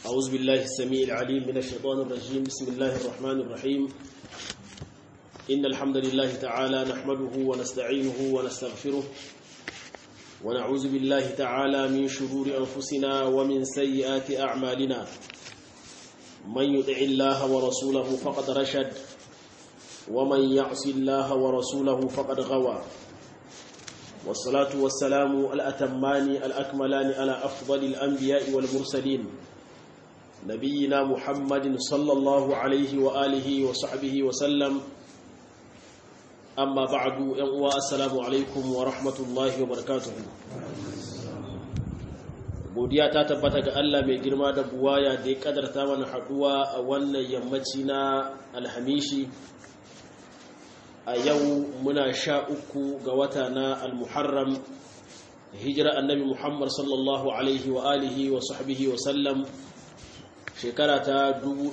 أعوذ بالله السميع العليم من الشيطان الرجيم بسم الله الرحمن الرحيم إن الحمد لله تعالى نحمده ونستعينه ونستغفره ونعوذ بالله تعالى من شرور أنفسنا ومن سيئات أعمالنا من يطع الله ورسوله فقد رشد ومن يعص الله ورسوله فقد غوى والصلاة والسلام الأتمان الأكملان على أفضل الأنبياء والمرسلين نبينا محمد صلى الله عليه وآله وصحبه وسلم أما بعد ينقوى السلام عليكم ورحمة الله وبركاته godiya ta tabbata ga Allah mai girma da buwaya da ya kadarta mana haduwa a wannan yammaci na alhamishi a yau muna sha uku ga wata na almuharram hijira annabi muhammad sallallahu alaihi wa alihi wa sahbihi wa sallam shekara ta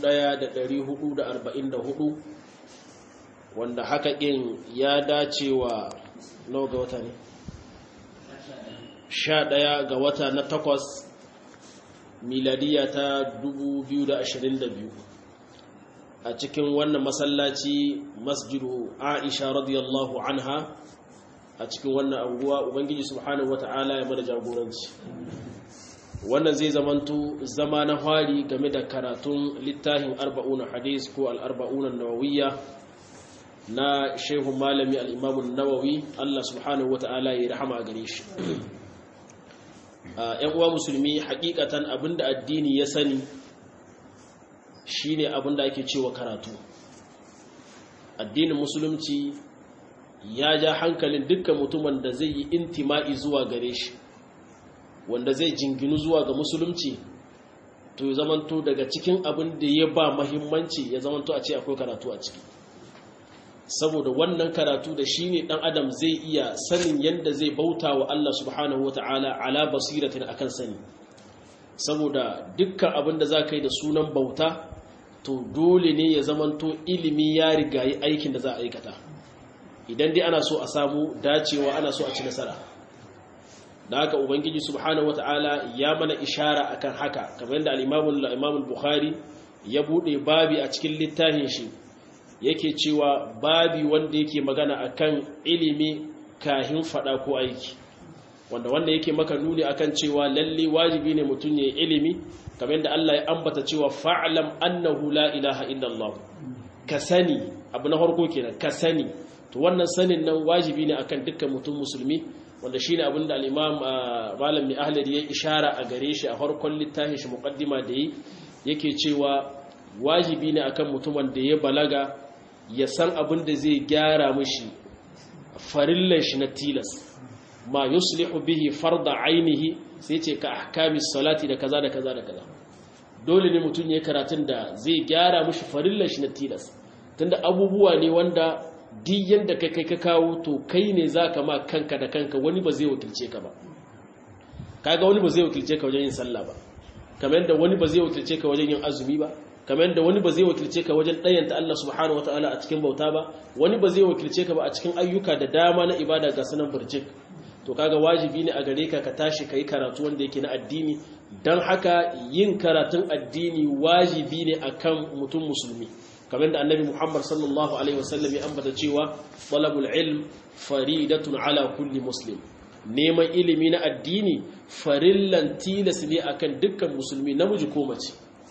1444 wanda haka ɗin ya dace wa nawa ga wata ne sha ɗaya ga wata na takwas miladiya ta 2022 a cikin wannan masallaci masjidu aisha radiyallahu anha a cikin wannan anguwa ubangiji subhanahu wata'ala ya mana jagoranci wannan zai zamanto zama na hari game da karatun littafin arba'una hadis ko al'arba'una nawawiyya na shehu malami al'imamun nawawi Allah subhanahu wata'ala ya rahama a gare shi ‘yan uwa musulmi hakikatan abinda addini ya sani shine abinda ake cewa karatu addinin musulunci ya ja hankalin dukkan mutumin da zai yi intima'i zuwa gare shi wanda zai jinginu zuwa ga musulunci to ya zamanto daga cikin abin da ya ba mahimmanci ya zamanto a ce akwai karatu a ciki saboda wannan karatu da shi ne ɗan adam zai iya sanin yadda zai bauta wa Allah subhanahu wa ta'ala ala basiratin akan sani saboda dukkan abin da za ka yi da sunan bauta to dole ne ya zamanto ilimi ya rigayi aikin da za a aikata idan dai ana so a samu dacewa ana so a ci nasara da haka ubangiji subhanahu wata'ala ya mana ishara akan haka kamar yadda al-imamul bukhari ya bude babi a cikin littafin shi yake cewa babi wanda yake magana akan ilimi kahin fada ko aiki wanda wanda yake maka nuni akan cewa lalle wajibi ne mutum ya ilimi kamar yadda Allah ya ambata cewa fa'lam annahu la ilaha illallah ka sani abu na farko kenan ka sani to wannan sanin nan wajibi ne akan dukkan mutum musulmi wanda shine abin da al-imam malami ahlari ya ishara a gare shi a farkon littafin shi muqaddima da yi yake cewa wajibi ne akan mutumin da ya balaga ya san abin da zai gyara mishi farillan shi na tilas ma yuslihu bihi farda ainihi sai ce ka ahkami salati da kaza da kaza da kaza dole ne mutum ya karatun da zai gyara mishi farillan shi na tilas tunda abubuwa ne wanda duk yanda kai kai ka kawo to kai ne zaka ma kanka da kanka wani ba zai wakilce ka ba kaga wani ba zai wakilce ka wajen yin sallah ba kamar yadda wani ba zai wakilce ka wajen yin azumi ba kamar yadda wani ba zai wakilce ka wajen ɗayanta Allah subhanahu wataala a cikin bauta ba wani ba zai wakilce ka ba a cikin ayyuka da dama na ibada ga sunan burjik to kaga wajibi ne a gare ka ka tashi kai karatu wanda yake na addini dan haka yin karatun addini wajibi ne akan mutum musulmi kamar da annabi Muhammad sallallahu alaihi wasallam ya ambata cewa talabul ilm faridatun ala kulli muslim neman ilimi na addini farillan tilas ne akan dukkan musulmi namiji ko mace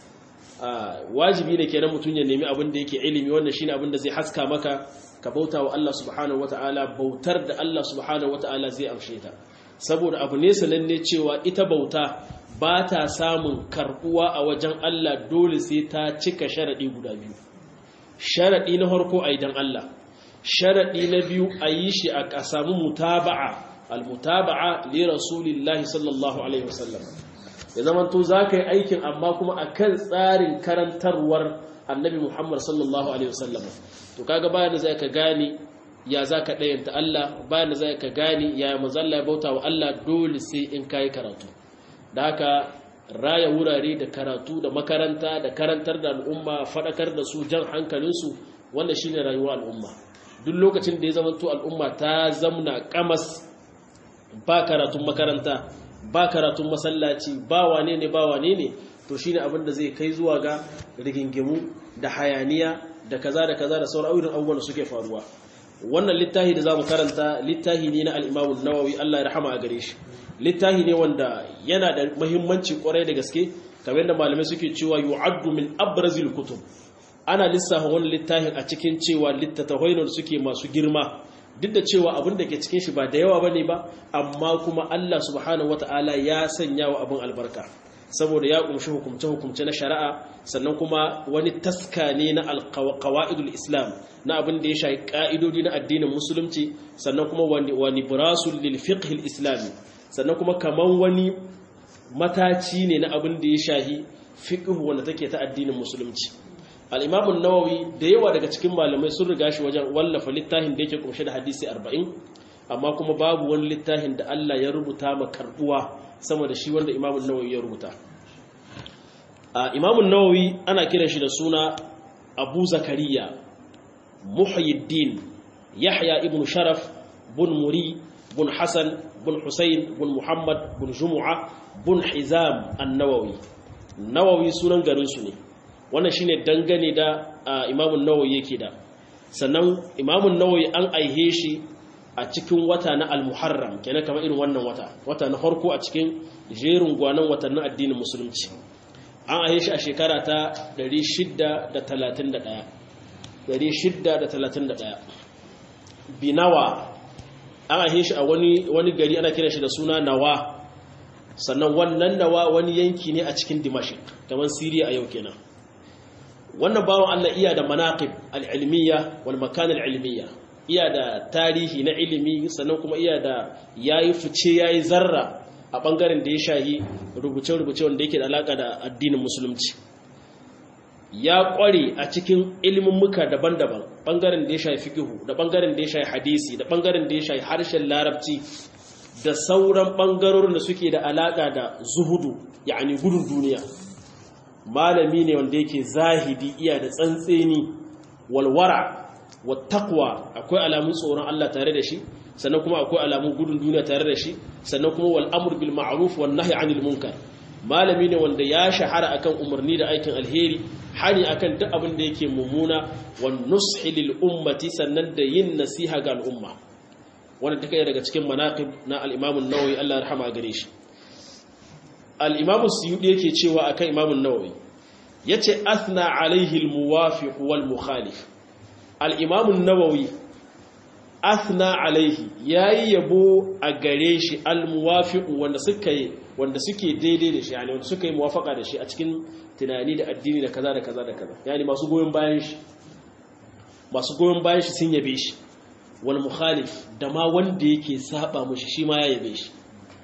wajibi ne kenan mutum ya nemi abin da yake ilimi wannan shine abin da zai haska maka ka bauta wa Allah subhanahu wata'ala bautar da Allah subhanahu wata'ala zai amshe ta saboda abu ne sananne cewa ita bauta ba ta samun karbuwa a wajen Allah dole sai ta cika sharadi guda biyu sharadi na farko a idan Allah sharadi na biyu a yi shi a samu mutaba'a al-mutaba'a li rasulillahi sallallahu alaihi wasallam ya zama to zaka yi aikin amma kuma akan tsarin karantarwar annabi Muhammad sallallahu alaihi wasallam to kaga bayan da zai ka gane ya zaka dayanta Allah bayan da zai ka gane ya mazalla ya bauta wa Allah dole sai in kai karatu da haka raya wurare da karatu da makaranta da karantar da al'umma fadakar da su jan hankalinsu wannan shine rayuwar al'umma duk lokacin da ya zama to al'umma ta zamna kamas ba karatun makaranta ba karatun masallaci ba wane ne ba wane ne to shine abin da zai kai zuwa ga rigingimu da hayaniya da kaza da kaza da sauran irin abubuwan da suke faruwa wannan littafi da zamu karanta littafi ne na al-Imam an-Nawawi Allah ya rahama a gare shi littafi ne wanda yana da muhimmanci kwarai da gaske kamar yadda malamai suke cewa yu'addu min abrazil kutub ana lissafa wannan littafin a cikin cewa littattafai ne suke masu girma duk da cewa abin da ke cikin shi ba da yawa bane ba amma kuma Allah subhanahu wataala ya sanya wa abin albarka saboda ya kumshi hukumce-hukumce na shari'a sannan kuma wani taska ne na alkawa'idul islam na abin da ya shahi ka'idodi na addinin musulunci sannan kuma wani burasul lil fiqhil islami sannan kuma kaman wani mataci ne na abin da ya shahi fiqh wanda take ta addinin musulunci al-imam an-nawawi da yawa daga cikin malamai sun riga shi wajen wallafa littafin da yake kunshe da hadisi 40 amma kuma babu wani littafin da Allah ya rubuta ma karbuwa sama da shi wanda imamun nawawi ya rubuta a imamun nawawi ana kiran shi da suna abu zakariya muhyiddin yahya ibn sharaf bun muri bun hassan bun husayn bun muhammad bun jumu'a bun hizam an-nawawi nawawi sunan garinsu ne wannan shine dangane da imamun nawawi yake da sannan imamun nawawi an aihe shi a cikin wata na al-muharram kenan kamar irin wannan wata wata na farko a cikin jerin gwanon watannin addinin musulunci an ahe shi a shekara ta 631 631 binawa an ahe shi a wani wani gari ana kiran shi da suna nawa sannan wannan nawa wani yanki ne a cikin dimashik kamar siriya a yau kenan wannan bawan Allah iya da manaqib al-ilmiyya wal makan al-ilmiyya iya da tarihi na ilimi sannan kuma iya da yayi fice yayi zarra a bangaren da ya shahi rubuce-rubuce wanda yake da alaka da addinin musulunci ya kware a cikin ilimin muka daban-daban bangaren da ya shahi fiqhu da bangaren da ya shahi hadisi da bangaren da ya shahi harshen larabci da sauran bangarorin da suke da alaka da zuhudu yani gudun duniya malami ne wanda yake zahidi iya da tsantseni walwara wattaqwa akwai alamun tsoron Allah tare da shi sannan kuma akwai alamun gudun duniya tare da shi sannan kuma wal amr bil ma'ruf wan nahy 'anil munkar malami ne wanda ya shahara akan umarni da aikin alheri hani akan duk abin da yake mummuna wan nushi lil ummati sannan da yin nasiha ga al'umma wannan take daga cikin manaqib na al-imam an-nawawi Allah ya rahama gare shi al-imam as-suyudi yake cewa akan imam an-nawawi yace athna alaihi al-muwafiq wal mukhalif al-imam an-nawawi athna alaihi yayi yabo a gare shi al-muwafiq wanda suka yi wanda suke daidai da shi yani wanda suka yi muwafaka da shi a cikin tunani da addini da kaza da kaza da kaza yani masu goyon bayan shi masu goyon bayan shi sun yabe shi wal mukhalif da ma wanda yake saba mushi shi ma ya yabe shi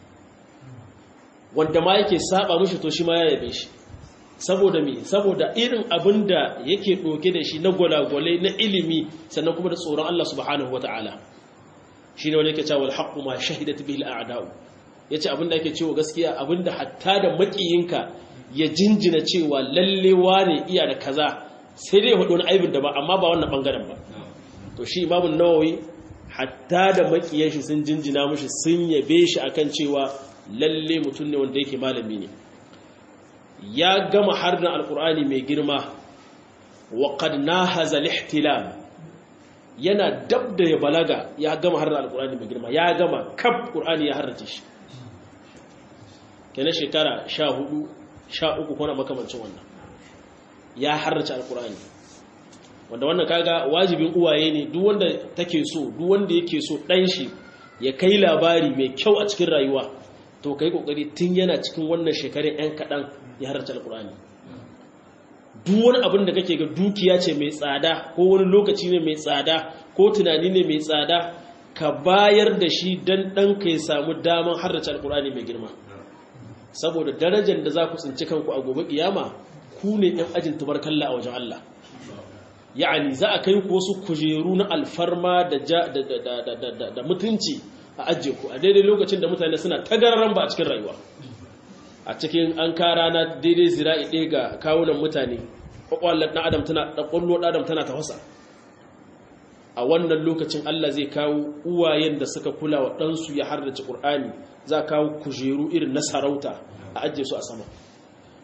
wanda ma yake saba mushi to shi ma ya yabe shi saboda me saboda irin abin da yake ɗauke da shi na gwalagwalai na ilimi sannan kuma da tsoron Allah subhanahu wata'ala shi ne wani yake cewa alhaqqu ma shahidat bihi al'a'da'u yace abin da yake cewa gaskiya abin da hatta da makiyinka ya jinjina cewa lalle wane iya da kaza sai dai hudu wani aibin da ba amma ba wannan bangaren ba to shi imamu nawawi hatta da makiyan shi sun jinjina mushi sun yabe shi akan cewa lalle mutum ne wanda yake malami ne ya gama harin alkur'ani mai girma wa qad nahaza al-ihtilam yana dab da ya balaga ya gama harin alkur'ani mai girma ya gama kaf qur'ani ya harrace shi kenan shekara 14 13 ko na makamancin wannan ya harrace alkur'ani wanda wannan kaga wajibin uwaye ne duk wanda take so duk wanda yake so dan shi ya kai labari mai kyau a cikin rayuwa to kai kokari tun yana cikin wannan shekarun yan kadan ya harta alkur'ani duk wani abin da kake ga dukiya ce mai tsada ko wani lokaci ne mai tsada ko tunani ne mai tsada ka bayar da shi dan dan ka ya samu daman harta alkur'ani mai girma saboda darajar da za ku tsinci kanku a gobe kiyama ku ne yan ajin tubarkalla a wajen Allah ya'ani za a kai ku wasu kujeru na alfarma da da mutunci a ajiye ku a daidai lokacin da mutane suna tagararan ba a cikin rayuwa a cikin an kara na daidai zira'i ɗaya ga kawunan mutane ƙwaƙwalar ɗan adam tana ɗaƙwallo ɗan adam tana tafasa a wannan lokacin Allah zai kawo uwayen da suka kula wa ɗansu ya hardace ƙur'ani za a kawo kujeru irin na sarauta a ajiye su a sama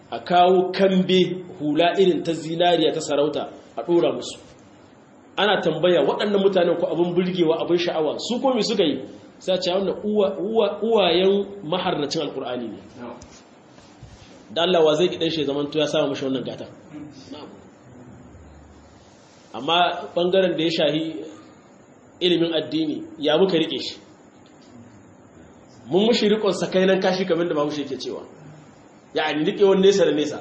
a kawo kambe hula irin ta zinariya ta sarauta a ɗora musu ana tambaya waɗannan mutanen ko abin burgewa abin sha'awa su komi suka yi sai ce wannan uwayen maharnacin alkur'ani ne da Allah wa zai gidan shi zaman to ya samu mashi wannan gata amma bangaren da ya shahi ilimin addini ya muka rike shi mun mushi rikon sakainan kashi kamar da bahaushe ke cewa ya ni rike wani nesa da nesa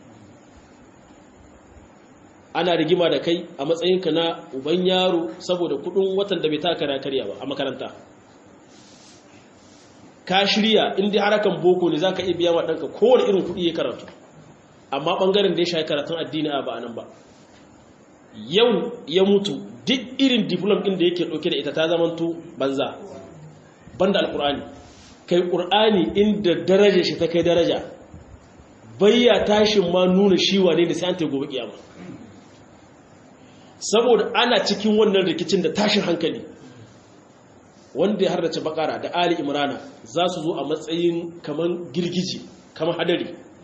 ana rigima da kai a matsayinka na uban yaro saboda kudin watan da bai taka karya ba a makaranta ka shirya inda harakan boko ne za ka iya biya wa ɗanka kowane irin kuɗi ya karatu amma ɓangaren da ya shayi karatun addini a ba nan ba yau ya mutu duk irin diplom ɗin da yake ɗauke da ita ta zamanto banza banda alƙur'ani kai ƙur'ani inda daraja shi ta kai daraja bayya tashin ma nuna shi wane ne sai an ta gobe kiyama saboda ana cikin wannan rikicin da tashin hankali wanda ya hardace bakara da ali imrana za su zo a matsayin kaman girgiji kaman hadari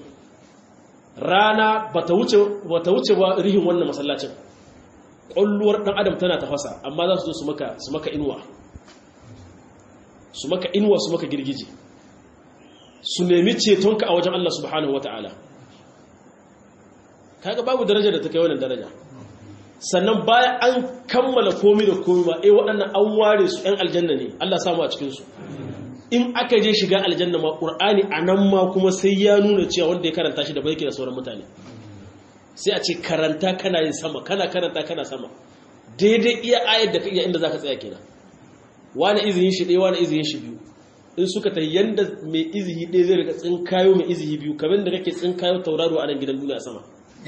rana bata wuce bata wuce ba rihin wannan masallacin ƙwalluwar ɗan adam tana tafasa amma za su zo su maka su maka inuwa su maka inuwa su maka girgiji su nemi cetonka a wajen Allah subhanahu wata'ala kaga babu daraja da ta kai wannan daraja sannan bayan an kammala komi da komi ba eh waɗannan an ware su ‘yan aljanna ne Allah samu a cikinsu in aka je shiga aljanna ma ƙur'ani a nan ma kuma sai ya nuna cewa wanda ya karanta shi da bai da sauran mutane sai a ce karanta kana yin sama kana karanta kana sama daidai iya ayar da ka iya inda za ka tsaya kenan wani izinin shi ɗaya wani izinin shi biyu in suka ta yanda mai izini ɗaya zai rika tsinkayo mai izini biyu kamar da kake tsinkayo tauraro a nan gidan duniya sama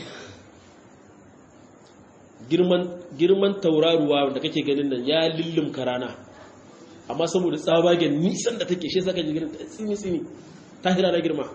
girman tauraruwa da kake ganin nan ya lullumka rana amma saboda tsabagen nisan da take shi saka jigirin tsini-tsini ta hira na girma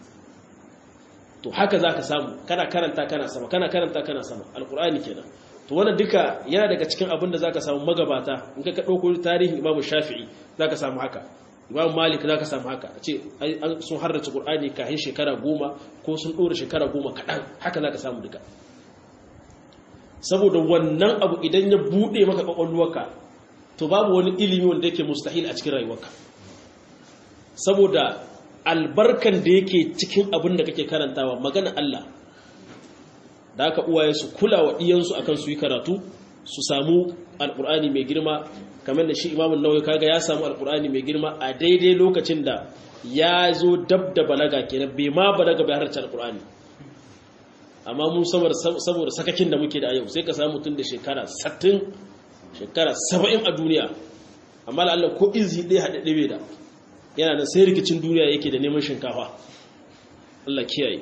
to haka za ka samu kana karanta kana sama kana karanta kana sama alkur'ani kenan to wannan duka yana daga cikin abin da za ka samu magabata in ka ɗauko tarihin imamu shafi'i za ka samu haka imamu malik za ka samu haka a ce sun harrace ƙur'ani kahin shekara goma ko sun ɗora shekara goma kaɗan haka za ka samu duka saboda wannan abu idan ya bude maka kwakwalwarka to babu wani ilimi wanda yake mustahil a cikin rayuwarka saboda albarkan da yake cikin abin da kake karantawa magana Allah da aka uwaye su kula wa iyansu akan su yi karatu su samu alkur'ani mai girma kamar da shi imamun nawawi kaga ya samu alkur'ani mai girma a daidai lokacin da ya zo dab da balaga kenan bai ma balaga bai harce alkur'ani amma mun saboda sakakin da muke da yau sai ka samu mutum da shekara 60 shekara 70 a duniya amma Allah ko izi ɗaya haɗaɗɗe bai da yana da sai rikicin duniya yake da neman shinkafa Allah kiyaye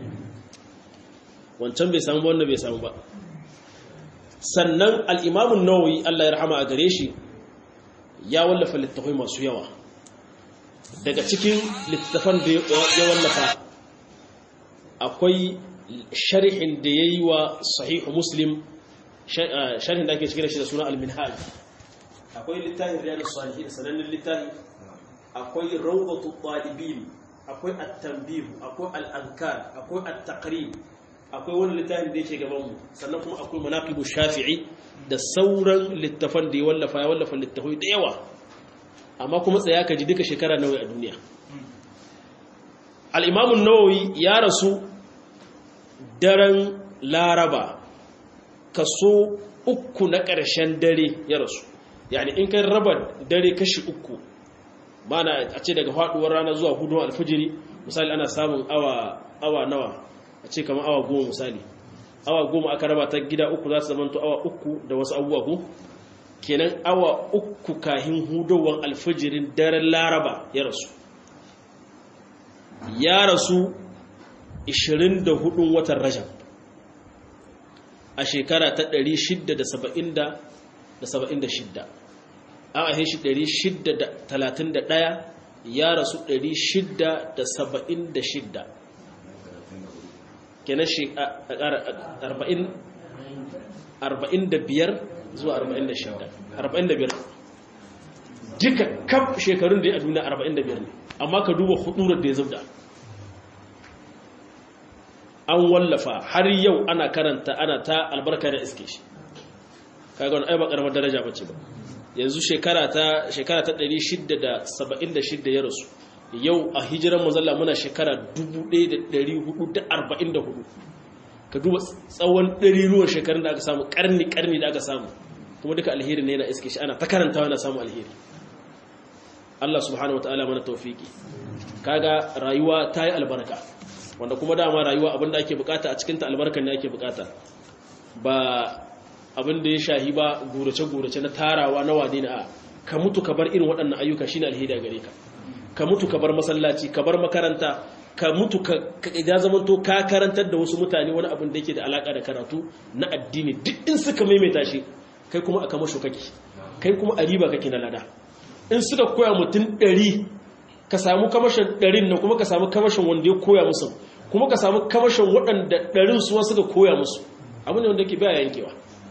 wancan bai samu wannan bai samu ba sannan al'imamun nawawi Allah ya rahama a gare shi ya wallafa littafai masu yawa daga cikin littafan da ya wallafa akwai sharhin da ya yi wa sahihu muslim sharhin da ake cikin shi da suna al-minhaj akwai littafin riyadus salihin sanannen littafi akwai rawdatu talibin akwai at-tanbih akwai al-ankar akwai at-taqrib akwai wani littafin da yake gaban mu sannan kuma akwai manaqibu shafi'i da sauran littafan da ya wallafa ya wallafa littafai da yawa amma kuma tsaya ka ji duka shekara nawa a duniya al-imam an-nawawi ya rasu daren laraba kaso uku na ƙarshen dare ya rasu yani in kai raba dare kashi uku mana a ce daga faduwar rana zuwa hudu alfijiri misali ana samun awa awa nawa a ce kamar awa goma misali awa goma aka raba ta gida uku za su zamanto awa uku da wasu abubuwa ku kenan awa uku kahin hudowar alfijirin daren laraba ya rasu ya rasu 24 watan rajab a shekara ta 676 an ahe shi 631 ya rasu 676 kenan shi a 45 zuwa 46 45 duka kaf shekarun da ya duniya 45 ne amma ka duba hudurar da ya zubda an wallafa har yau ana karanta ana ta albarka da iske shi kaga wani ai ba karamar daraja bace ba yanzu shekara ta shekara ta 676 ya rasu yau a hijiran mazalla muna shekara 1444 ka duba tsawon ɗariruwan shekarun da aka samu ƙarni ƙarni da aka samu kuma duka alheri ne na iske shi ana ta karantawa na samu alheri Allah subhanahu wataala mana tawfiki kaga rayuwa ta yi albarka wanda kuma dama rayuwa abinda ake bukata a cikin ta albarkan ne ake bukata ba abin da ya shahi ba gurace-gurace na tarawa na wade na ka mutu ka bar irin waɗannan ayyuka shine alheri a gare ka ka mutu ka bar masallaci ka bar makaranta ka mutu ka ya zamanto ka karantar da wasu mutane wani abin da yake da alaka da karatu na addini duk in suka maimaita shi kai kuma a kamasho kake kai kuma a riba kake na lada in suka koya mutum ɗari ka samu kamashin ɗarin nan kuma ka samu kamashin wanda ya koya musu kuma ka samu kamashin waɗanda ɗarin suwa suka koya musu abu ne wanda ke baya yankewa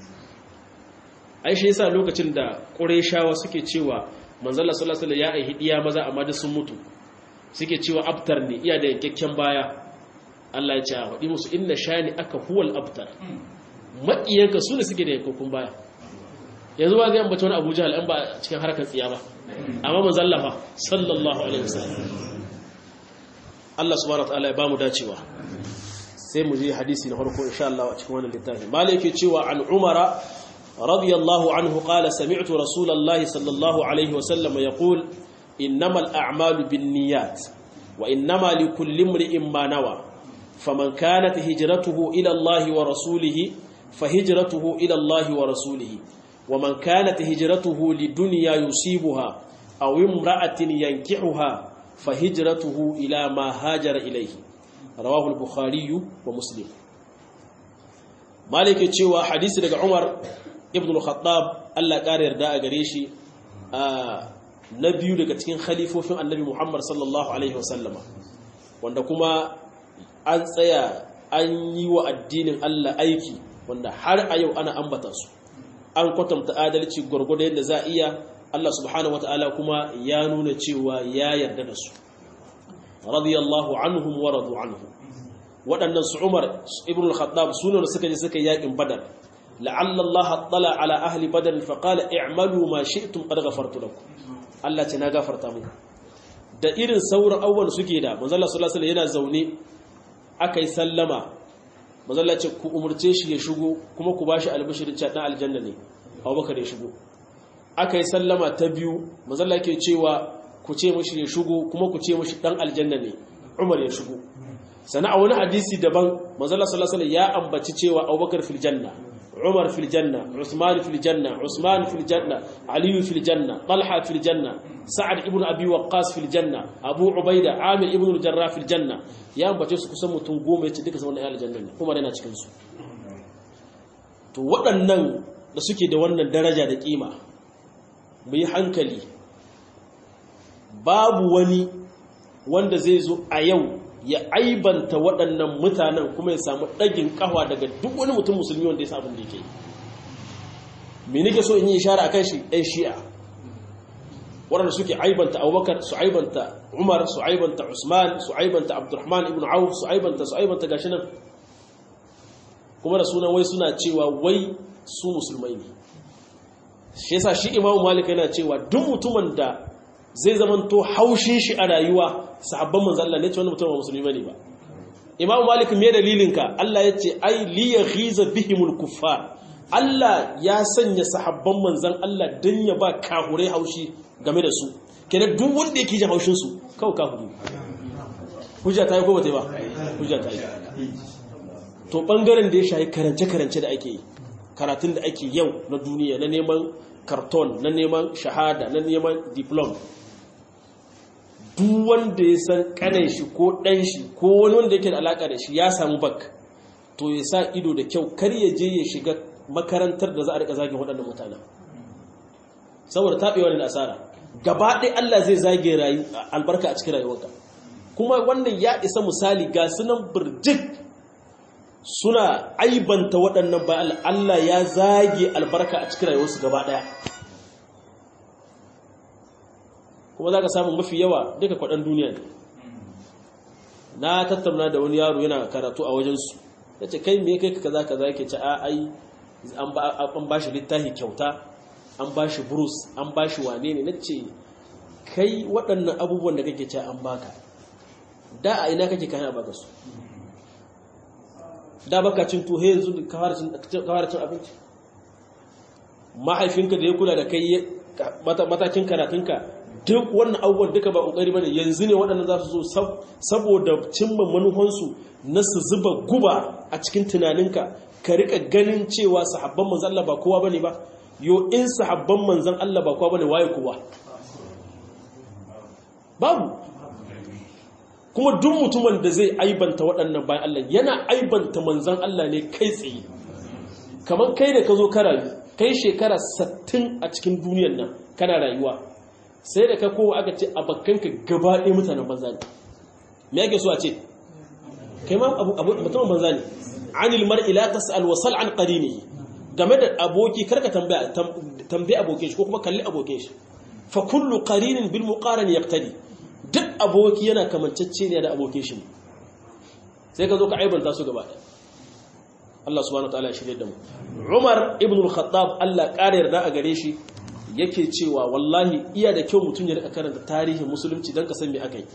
ai shi yasa lokacin da ƙurayshawa suke cewa manzala sallallahu alaihi ya aihi diya maza amma da sun mutu suke cewa abtar ne iya da yankakken baya Allah ya ce a faɗi musu inna shani aka huwal abtar maƙiyanka su ne suke da yankakkun baya yanzu ba zai ambata wani abu jahal an ba cikin harkar tsiya ba amma manzalla fa sallallahu alaihi wasallam Allah subhanahu wataala ya bamu dacewa sai mu je hadisi na farko insha Allah a cikin wannan littafin malai yake cewa an umara رضي الله عنه قال سمعت رسول الله صلى الله عليه وسلم يقول إنما الأعمال بالنيات وإنما لكل امرئ ما نوى فمن كانت هجرته إلى الله ورسوله فهجرته إلى الله ورسوله ومن كانت هجرته لدنيا يصيبها أو امرأة ينكحها فهجرته إلى ما هاجر إليه رواه البخاري ومسلم مالك يتشوى حديث لك عمر ibn al-khattab Allah ƙara yarda a gare shi na biyu daga cikin khalifofin annabi Muhammad sallallahu alaihi wasallama wanda kuma an tsaya an yi wa addinin Allah aiki wanda har a yau ana ambata su an kwatanta adalci gwargwado yadda za a iya Allah subhanahu wataala kuma ya nuna cewa ya yarda da su radiyallahu anhum wa radu anhu waɗannan su Umar ibn al-Khattab sunan suka je suka yakin Badar لعل الله اطلع على اهل بدر فقال اعملوا ما شئتم قد غفرت لكم Allah ce na gafarta muku da irin sauran abubuwan suke da manzala sallallahu alaihi yana zaune akai sallama manzala ce ku umurce shi ya shigo kuma ku bashi albishirin cewa dan aljanna ne Abubakar ya shigo akai sallama ta biyu manzala ke cewa ku ce mishi ya shigo kuma ku ce mishi dan aljanna ne Umar ya shigo sana a wani hadisi daban manzala sallallahu alaihi ya ambaci cewa Abubakar fil janna عمر في الجنة عثمان في الجنة عثمان في الجنة علي في الجنة طلحة في الجنة سعد ابن أبي وقاص في الجنة أبو عبيدة عامر ابن الجراح في الجنة يا أم بتشوف كسم تنقوم يتدك سمون أهل الجنة عمر yana cikin su to waɗannan da suke da wannan daraja da kima mu yi hankali babu wani wanda zai zo a yau ya aibanta waɗannan mutanen kuma ya samu ɗagin ƙawa daga duk wani mutum musulmi wanda ya sa abin da yake me nake so in yi ishara akan shi ɗan shi'a waɗanda suke aibanta abubakar su aibanta umar su aibanta usman su aibanta abdurrahman ibn auf su aibanta su aibanta gashi nan kuma da sunan wai suna cewa wai su musulmai ne shi yasa shi imamu malik yana cewa duk mutumin da zai zamanto haushin shi a rayuwa sahabban manzo Allah ne ce wannan mutum ba musulmi bane ba Imam Malik me dalilinka Allah yace ai li yaghiza bihimul kuffar Allah ya sanya sahabban manzon Allah dan ya ba kahurai haushi game da su kenan duk wanda yake jin haushin su kawai kafiri hujja ta yi ko bata ba hujja ta yi to bangaren da ya shayi karance karance da ake yi karatun da ake yau na duniya na neman karton na neman shahada na neman diplom duk wanda ya san kanan shi ko ɗan shi ko wani wanda yake da alaƙa da shi ya samu bak to ya sa ido da kyau kar ya je ya shiga makarantar da za a rika zagin waɗannan mutanen saboda taɓewa da asara gaba ɗaya Allah zai zage rayu albarka a cikin rayuwarka kuma wannan ya isa misali ga sunan birjik suna aibanta waɗannan ba Allah ya zage albarka a cikin rayuwarsu gaba ɗaya kuma za ka samu mafi yawa duka kwaɗan duniya ne na tattauna da wani yaro yana karatu a wajensu ya ce kai me kai kaza kaza yake ce a ai an ba shi littafi kyauta an ba shi burus an ba shi wane ne na ce kai waɗannan abubuwan da kake ce an baka da a ina kake kayan a baka su da baka cin tuhe yanzu kawar cin abinci mahaifinka da ya kula da kai matakin karatunka duk wannan abubuwan duka ba ƙoƙari bane yanzu ne waɗannan za su zo saboda cimma manufansu na su zuba guba a cikin tunaninka ka rika ganin cewa sahabban manzan Allah ba kowa bane ba yo in sahabban manzan Allah ba kowa bane waye kowa babu kuma duk mutumin da zai aibanta waɗannan bayan Allah yana aibanta manzan Allah ne kai tsaye kamar kai da ka zo ka rayu kai shekara 60 a cikin duniyar nan kana rayuwa sai da ka kowa aka ce a bakkanka gaba ɗaya mutanen banza ne me ake so a ce kai ma mutumin banza ne anil mar'i la tas'al wa sal an qarinihi game da aboki karka tambaya tambaye abokin shi ko kuma kalli abokin shi fa kullu qarinin bil muqaran yaqtadi duk aboki yana kamancacce ne da abokin shi sai ka zo ka aibanta su gaba Allah subhanahu wa ta'ala ya shirye da mu Umar ibn al-Khattab Allah ƙara yarda a gare shi yake cewa wallahi iya da kyau mutum ya rika karanta tarihin musulunci don ka san me aka yi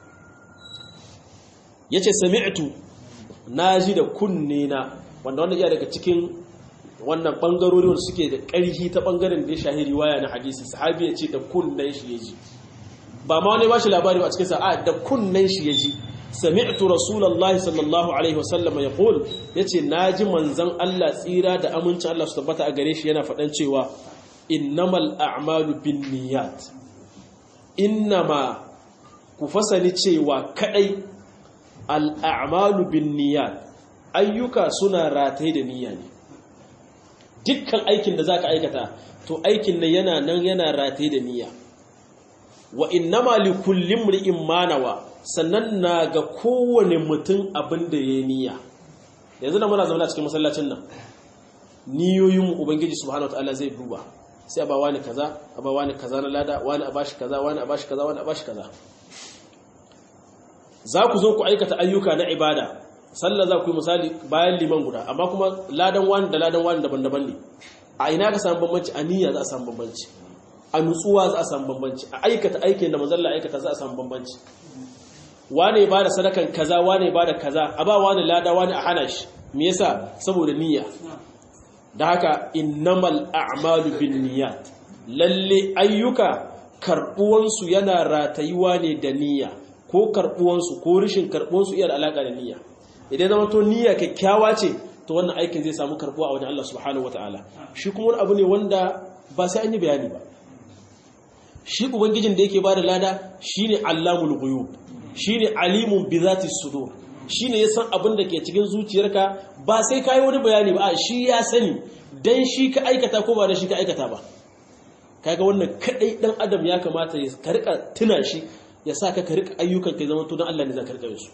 yace sami'tu naji da kunne na wanda wannan iya daga cikin wannan bangarori wanda suke da ƙarfi ta bangaren da ya shahi riwaya na hadisi sahabi ya ce da kunnen shi ya ji ba ma wani ba shi labari a cikin sa'a da kunnen shi ya ji sami'tu rasulullahi sallallahu alaihi wasallam ya qul yace naji manzon Allah tsira da amincin Allah su tabbata a gare shi yana faɗan cewa innamal a'malu binniyat innama ku fasani cewa kadai al a'malu binniyat ayyuka suna rataye da niyya ne dukkan aikin da zaka aikata to aikin nan yana nan yana rataye da niyya wa innama li kulli imri'in ma nawa sannan na ga kowane mutum abin da yayi niyya yanzu da muna zaune a cikin masallacin nan niyoyin ubangiji subhanahu wataala zai duba sai a ba wani kaza a ba wani kaza na lada wani a bashi kaza wani a bashi kaza wani a bashi kaza za ku zo ku aikata ayyuka na ibada sallah za ku yi misali bayan liman guda amma kuma ladan wani da ladan wani daban-daban ne a ina ka samu bambanci a niyya za a samu bambanci a nutsuwa za a samu bambanci a aikata aikin da mazalla aikata za a samu bambanci wane ba da sadakan kaza wane ba da kaza a ba wani lada wani a hana shi me yasa saboda niyya da haka innamal a'malu binniyat lalle ayyuka karbuwansu yana ratayuwa ne da niyya ko karbuwansu ko rishin karbuwansu iya da alaka da niyya idan zama to niyya kyakkyawa ce to wannan aikin zai samu karbuwa a wajen Allah subhanahu wataala shi kuma wani abu ne wanda ba sai an yi bayani ba shi ubangijin da yake bada lada shine allamul ghuyub shine alimun bi zati sudur shine ya san abin da ke cikin zuciyarka ba sai kai wani bayani ba shi ya sani dan shi ka aikata ko ba da shi ka aikata ba kaga wannan kadai dan adam ya kamata ya ka rika tuna shi ya sa ka rika ayyukan kai zama to dan Allah ne za ka rika su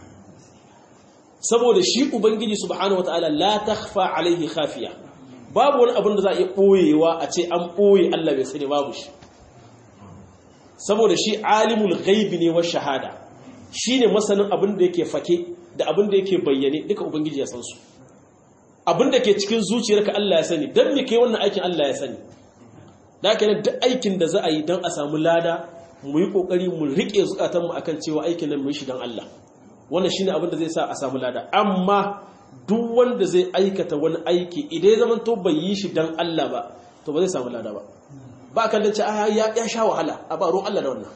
saboda shi ubangiji subhanahu wataala la takhfa alaihi khafiya babu wani abin da za a iya boyewa a ce an boye Allah bai sani babu shi saboda shi alimul ghaibi ne wa shahada shine masanin abin da yake fake da abin da yake bayyane duka ubangiji ya san su abin da ke cikin zuciyarka Allah ya sani dan me kai wannan aikin Allah ya sani da kenan duk aikin da za a yi dan a samu lada mu yi kokari mu rike zukatan mu akan cewa aikin nan mu yi shi dan Allah wannan shine abin da zai sa a samu lada amma duk wanda zai aikata wani aiki idan ya zama to bai yi shi dan Allah ba to ba zai samu lada ba ba kallon ce ya sha wahala a ba ruwan Allah da wannan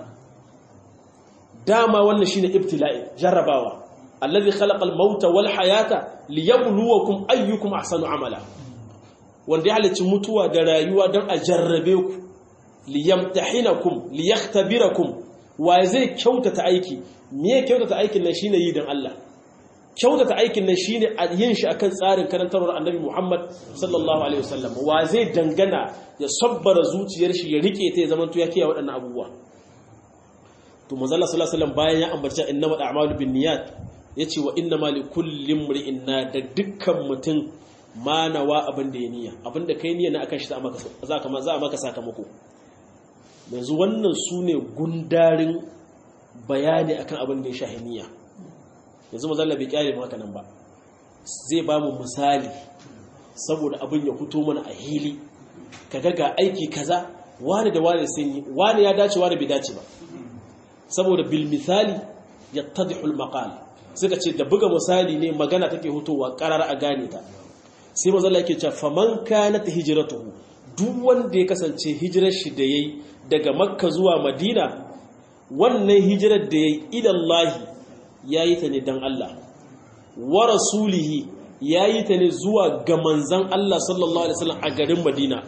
dama wannan shine ibtila'i jarrabawa allazi khalaqal mauta wal hayata liyabluwakum ayyukum ahsanu amala wanda ya halicci mutuwa da rayuwa don a jarrabe ku liyamtahinakum liyakhtabirakum wa zai kyautata aiki me kyautata aikin nan shine yi don Allah kyautata aikin nan shine yin shi akan tsarin karantarwar annabi Muhammad sallallahu alaihi wasallam wa zai dangana ya sabbara zuciyar shi ya rike ta ya zama to ya kiyaye waɗannan abubuwa to manzo Allah sallallahu alaihi wasallam bayan ya ambaci innamal a'malu binniyat yace wa innamal likulli imrin da dukkan mutum ma nawa abin da ya niyya abin da kai niyya na akan shi za maka za a maka sakamako yanzu wannan sune gundarin bayani akan abin da ya shahi niyya yanzu mazalla bai kyale mu haka nan ba zai ba mu misali saboda abin ya fito mana a hili kaga ga aiki kaza wani da wani sun yi wani ya dace wani bai dace ba saboda bil misali yattadihul maqal suka ce da buga misali ne magana take hutowa karar a gane ta sai mazalla yake cewa faman kanat hijratuhu duk wanda ya kasance hijirar shi da yayi daga makka zuwa madina wannan hijirar da yayi ilallahi yayi ta ne dan Allah wa rasulihi yayi ta ne zuwa ga manzon Allah sallallahu alaihi wasallam a garin Madina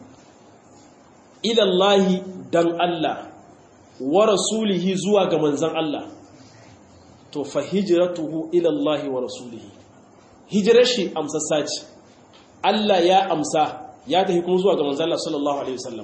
ilallahi dan Allah wa rasulihi zuwa ga manzon Allah to fa hijratuhu ilallahi wa rasulihi hijirar shi amsassa ce Allah ya amsa ya tafi kuma zuwa ga manzon Allah sallallahu alaihi wasallam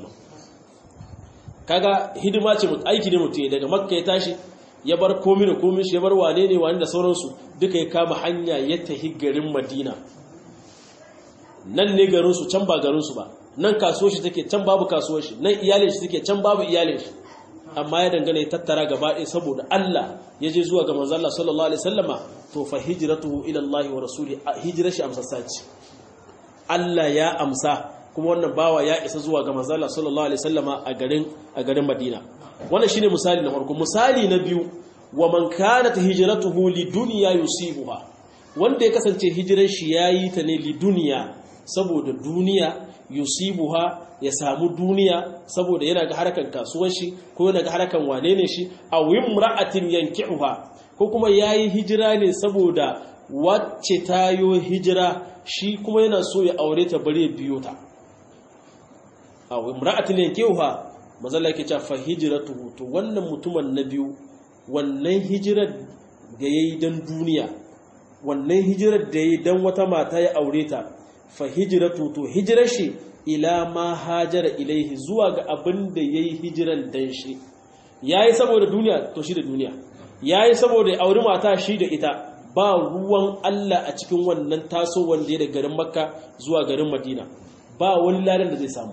kaga hidima ce aiki ne mutum daga makka ya tashi ya bar komi da komi shi ya bar wane ne wane da sauransu duka ya kama hanya ya tafi garin madina nan ne garinsu can ba garinsu ba nan kasuwar shi take can babu kasuwar shi nan iyalin shi take can babu iyalin shi amma ya dangane ya tattara gaba ɗaya saboda Allah ya je zuwa ga manzo Allah sallallahu alaihi wasallama to fa hijratuhu ila Allah wa rasuli hijrar shi amsassa ce Allah ya amsa kuma wannan bawa ya isa zuwa ga manzo Allah sallallahu alaihi wasallama a garin a garin Madina wannan shine misali na farko misali na biyu wa man kanat hijratuhu lidunya yusibuha wanda ya kasance hijiran shi yayi ta ne lidunya saboda duniya yusibuha ya samu duniya saboda yana ga harkan kasuwar shi ko yana ga harkan wane ne shi aw imra'atin yankihuha ko kuma yayi hijira ne saboda wacce tayo hijira shi kuma yana so ya aure ta bare biyo ta aw imra'atin yankihuha mazalla yake cewa fa hijratuhu to wannan mutumin na biyu wannan hijirar da yayi dan duniya wannan hijirar da yayi dan wata mata ya aure ta fa hijratu to hijirar shi ila ma hajara ilaihi zuwa ga abin da yayi hijiran dan shi yayi saboda duniya to shi da duniya yayi saboda ya auri mata shi da ita ba ruwan Allah a cikin wannan taso wanda ya da garin Makka zuwa garin Madina ba wani ladan da zai samu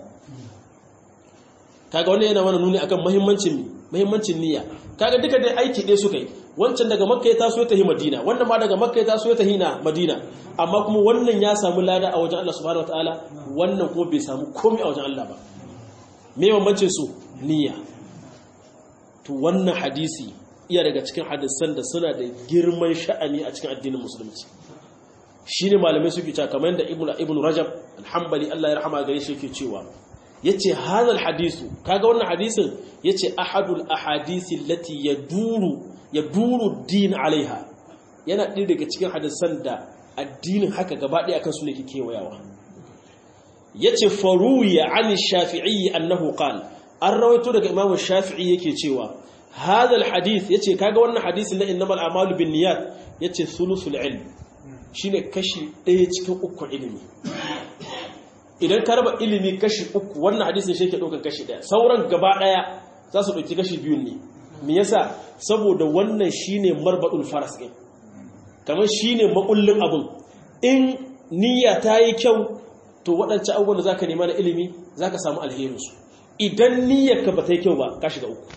kaga wannan yana mana nuni akan muhimmancin muhimmancin niyya kaga duka dai aiki dai suka yi wancan daga makka ya taso ya tahi madina wannan ma daga makka ya taso ya tahi na madina amma kuma wannan ya samu lada a wajen Allah subhanahu wataala wannan kuma bai samu komai a wajen Allah ba me bambancin su niyya to wannan hadisi iya daga cikin hadisan da suna da girman sha'ani a cikin addinin musulunci shine malamai suke cewa kamar yadda ibnu ibnu rajab al-hanbali Allah ya rahama gare shi yake cewa yace hadal hadisu kaga wannan hadisin yace ahadul ahadisi allati yaduru yaduru din alaiha yana ɗaya daga cikin hadisan da addinin haka gaba ɗaya akan su ne ke kewayawa yace faruya an shafi'i annahu qala an rawaito daga imamu shafi'i yake cewa hadal hadith yace kaga wannan hadisin na innamal a'malu binniyat yace thuluthul ilm shine kashi ɗaya cikin uku ilimi idan ka raba ilimi kashi uku wannan hadisin shi ke ɗaukar kashi ɗaya sauran gaba ɗaya za su ɗauki kashi biyun ne me yasa saboda wannan shine marbaɗul faras ɗin kamar shine makullin abin in niyya ta yi kyau to waɗancan abubuwan da za ka nema na ilimi za ka samu alherinsu idan niyyarka ba ta yi kyau ba ka shiga uku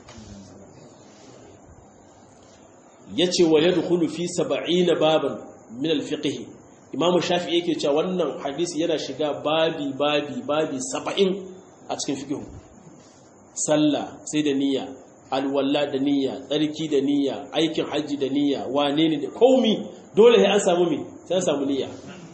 ya ce wa yadda kulu fi saba'i na baban min alfiƙihi imamu shafi yake cewa wannan hadisi yana shiga babi babi babi saba'in a cikin fiƙihu sallah sai da niyya alwalla da niyya tsarki da niyya aikin hajji da niyya wane ne da komi dole sai an samu mi sai an samu niyya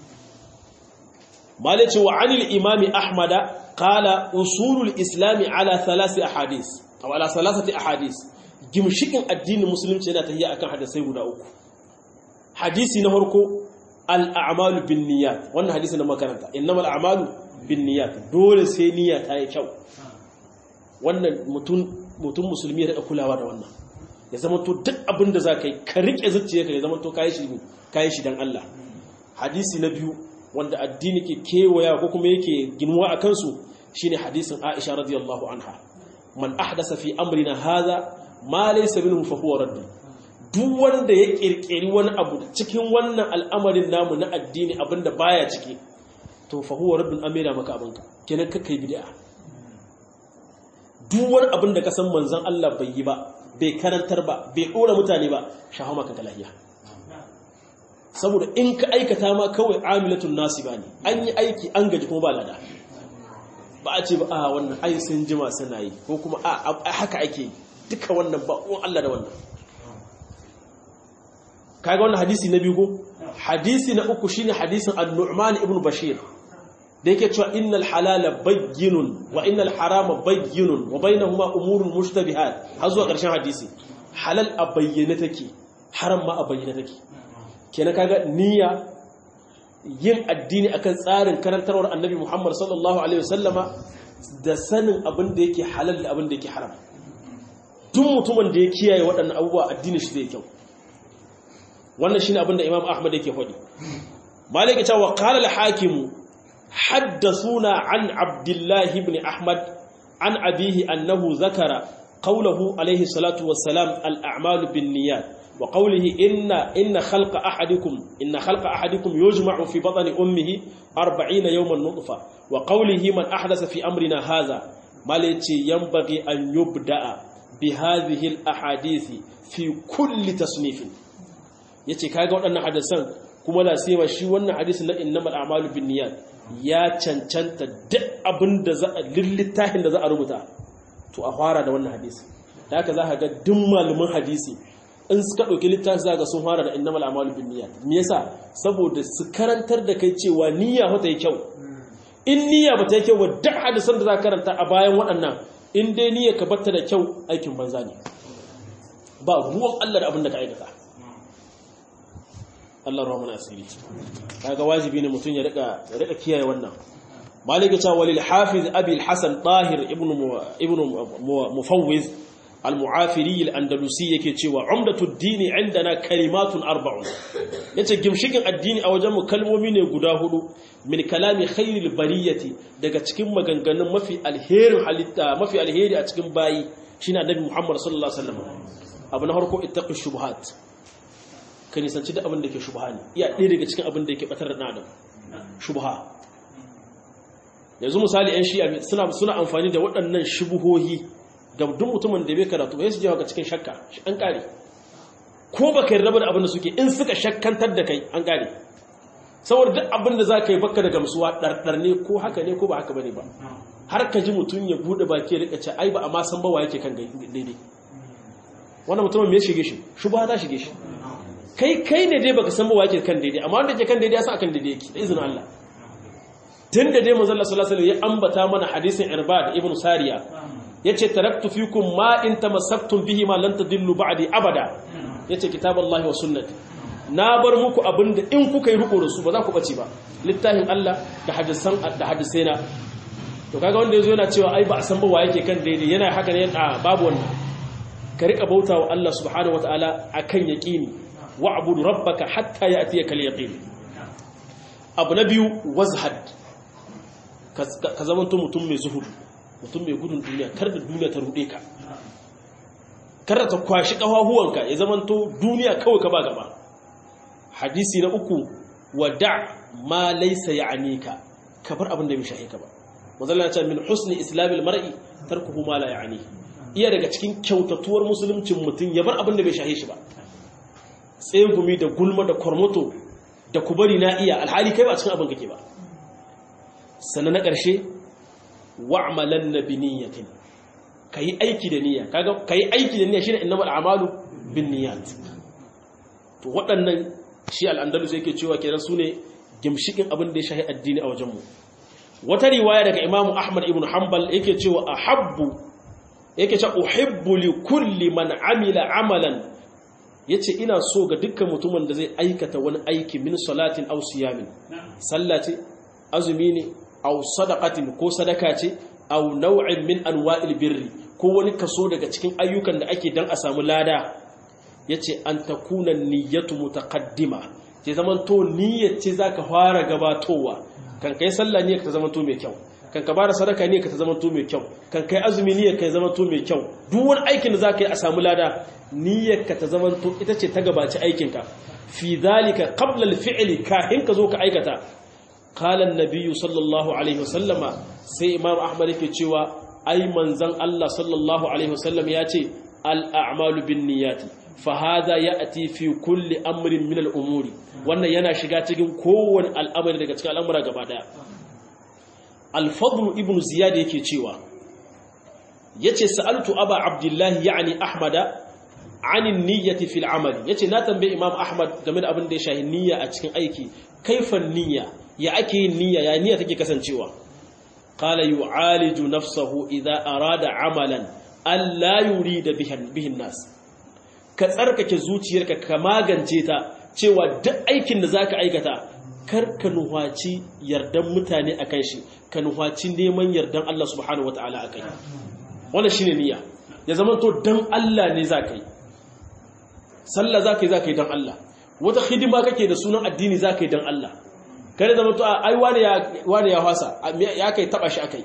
malice wa anil imami ahmada qala usulul islami ala thalathi ahadith aw ala thalathati ahadith gimshikin addinin musulunci yana tafiya akan hadisai guda uku hadisi na farko al a'malu bin niyyat wannan hadisi na makaranta innamal a'malu bin niyyat dole sai niyya ta yi kyau wannan mutum mutum musulmi ya daga kulawa da wannan ya zama to duk abin da za ka yi ka riƙe zuciyarka ya zama to kayi shi kayi shi don Allah hadisi na biyu wanda addini ke kewaya ko kuma yake ginuwa a kansu shine hadisin Aisha radiyallahu anha man ahdasa fi amrina hadha ma laysa minhu fa huwa radd duk wanda ya kirkiri wani abu cikin wannan al'amarin namu na addini abinda baya ciki to fa huwa raddun amira maka abinka kenan kakkai bid'a duk wani abin da ka san manzon Allah bai yi ba bai karantar ba bai ɗora mutane ba shafa maka ka lahiya saboda in ka aikata ma kawai amilatun nasi ba ne an yi aiki an gaji kuma ba lada ba a ce ba a wannan ai sun jima suna yi ko kuma a haka ake yi duka wannan ba uwan Allah da wannan kaga wannan hadisi na biyu ko hadisi na uku shine hadisin an-nu'man ibn bashir da yake cewa innal halala bayyinun wa innal harama bayyinun wa bainahuma umurun mushtabihat har zuwa ƙarshen hadisi halal a bayyane take haram ma a bayyane take kenan kaga niyya yin addini akan tsarin karantarwar annabi Muhammad sallallahu alaihi wasallama da sanin abin da yake halal da abin da yake haram duk mutumin da ya kiyaye waɗannan abubuwa addini shi zai kyau wannan shine abin da Imam Ahmad yake faɗi Malik ya ce wa qala al-hakim haddathuna an Abdullah ibn Ahmad an abihi annahu zakara qawluhu alayhi salatu wassalam al-a'malu bin-niyyat وقوله إن إن خلق أحدكم إن خلق أحدكم يجمع في بطن أمه أربعين يوما نطفة وقوله من أحدث في أمرنا هذا ما ينبغي أن يبدأ بهذه الأحاديث في كل تصنيف yace kaga waɗannan hadisan kuma la sai shi wannan hadisin na innamal a'malu binniyat ya cancanta duk abin da za a littafin da za a rubuta to a fara da wannan hadisi da haka za ka ga duk malaman hadisi in suka ɗauki littafi za ga sun fara da innamal a'malu binniyat me yasa saboda su karantar da kai cewa niyya fa ta yi kyau in niyya ba ta yi kyau ba duk hadisan da za ka karanta a bayan waɗannan in dai niyya ka batta da kyau aikin banza ne ba ruwan Allah da abin da ka aikata Allah ruwa mana asiri kaga wajibi ne mutum ya rika ya rika kiyaye wannan malik ta walil hafiz abi al-hasan tahir ibn ibn mufawwiz al-mu'afiri al-andalusi yake cewa umdatud dini indana kalimatun arba'un yace gimshikin addini a wajen mu kalmomi ne guda hudu min kalami khairil bariyati daga cikin maganganun mafi alherin halitta mafi alheri a cikin bayi shine annabi Muhammad sallallahu alaihi wasallam abu na farko ittaqi shubuhat ka nisanci da abin da ke shubha ne iya ɗaya daga cikin abin da yake batar da adam shubha yanzu misali yan shi'a suna suna amfani da waɗannan shubuhohi ga duk mutumin da bai karatu ba su jawo ga cikin shakka an kare ko baka yarda da abin da suke in suka shakkantar da kai an kare saboda duk abin da zaka yi baka da gamsuwa dardar ne ko haka ne ko ba haka bane ba har ka ji mutum ya bude baki ya rika ce ai ba amma san ba wa yake kan daidai wannan mutumin me ya shige shi shubha ta shige shi kai kai ne dai baka san ba wa yake kan daidai amma wanda yake kan daidai ya san akan daidai yake da izinin Allah tun da dai manzon Allah sallallahu alaihi wasallam ya ambata mana hadisin Irbad ibn Sariya yace taraktu fikum ma in tamassaktum bihi ma lan tadillu ba'di abada yace kitaballahi wa sunnati na bar muku abinda in kuka yi riko da su ba za ku bace ba littafin Allah da hadisan da hadisaina to kaga wanda yazo yana cewa ai ba a san ba wa yake kan daidai yana haka ne a babu wannan ka rika bautawa Allah subhanahu wataala akan yaqini wa'bud rabbaka hatta ya'tiyaka al-yaqin abu na biyu wazhad ka zamanto mutum mai zuhudu mutum mai gudun duniya kar da duniya ta rude ka kar da ta kwashi kafahuwanka ya zamanto duniya kawai ka ba gaba hadisi na uku wada ma laysa ya'nika ka bar abin da bai shahe ka ba manzala ya ce min husni islamil mar'i tarkuhu ma la ya'ni iya daga cikin kyautatuwar musuluncin mutum ya bar abin da bai shahe shi ba tsegumi da gulma da kormoto da kubari na iya alhali kai ba cikin abin kake ba sannan na ƙarshe wa'amalan na biniyatin ka yi aiki da niyya ka yi aiki da niyya shi ne inamar amalu bin niyyat to waɗannan shi al'andalus yake cewa kenan su ne gimshikin abin da ya shahi addini a wajenmu wata riwaya daga imamu ahmad ibn hanbal yake cewa a habbu yake cewa uhibbu li kulli man amila amalan yace ina so ga dukkan mutumin da zai aikata wani aiki min salatin aw siyamin sallah ce azumi ne aw sadaqatin ko sadaka ce aw naw'in min anwa'il birri ko wani kaso daga cikin ayyukan da ake dan a samu lada yace an takuna niyyatu mutaqaddima ce zaman to niyyar ce zaka fara gabatowa kan kai sallah niyyar ta zaman to mai kyau kan ka bada sadaka niyyar ta zaman to mai kyau kan kai azumi niyyar ka zaman to mai kyau duk wani aikin da zaka yi a samu lada niyyar ka ta zaman to ita ce ta gabaci aikin ka fi zalika qabla al-fi'li kahin ka zo ka aikata قال النبي صلى الله عليه وسلم sai imam ahmad yake cewa ai manzon Allah sallallahu alaihi wasallam ya ce al-a'malu bin-niyyati fa hadha ya'ti fi kulli amrin min al-umuri wannan yana shiga cikin kowane al'amari daga cikin al'amura gaba daya al-fadl ibn ziyad yake cewa yace sa'altu aba abdullahi yani ahmada anin niyyati fil amali yace na tambaye imam ahmad game da abin da ya shahi niyya a cikin aiki kaifan niyya ya ake yin niyya ya niyya take kasancewa qala yu'aliju nafsahu idza arada amalan alla yurida bihin nas ka tsarkake zuciyarka ka magance ta cewa duk aikin da zaka aikata kar ka nuhaci yardan mutane akan shi ka nuhaci neman yardan Allah subhanahu wataala akai wannan shine niyya ya zama to dan Allah ne zaka yi sallah zaka yi zaka yi dan Allah wata hidima kake da sunan addini zaka yi dan Allah kare zama to ai wani ya wani ya fasa ya kai taba shi akai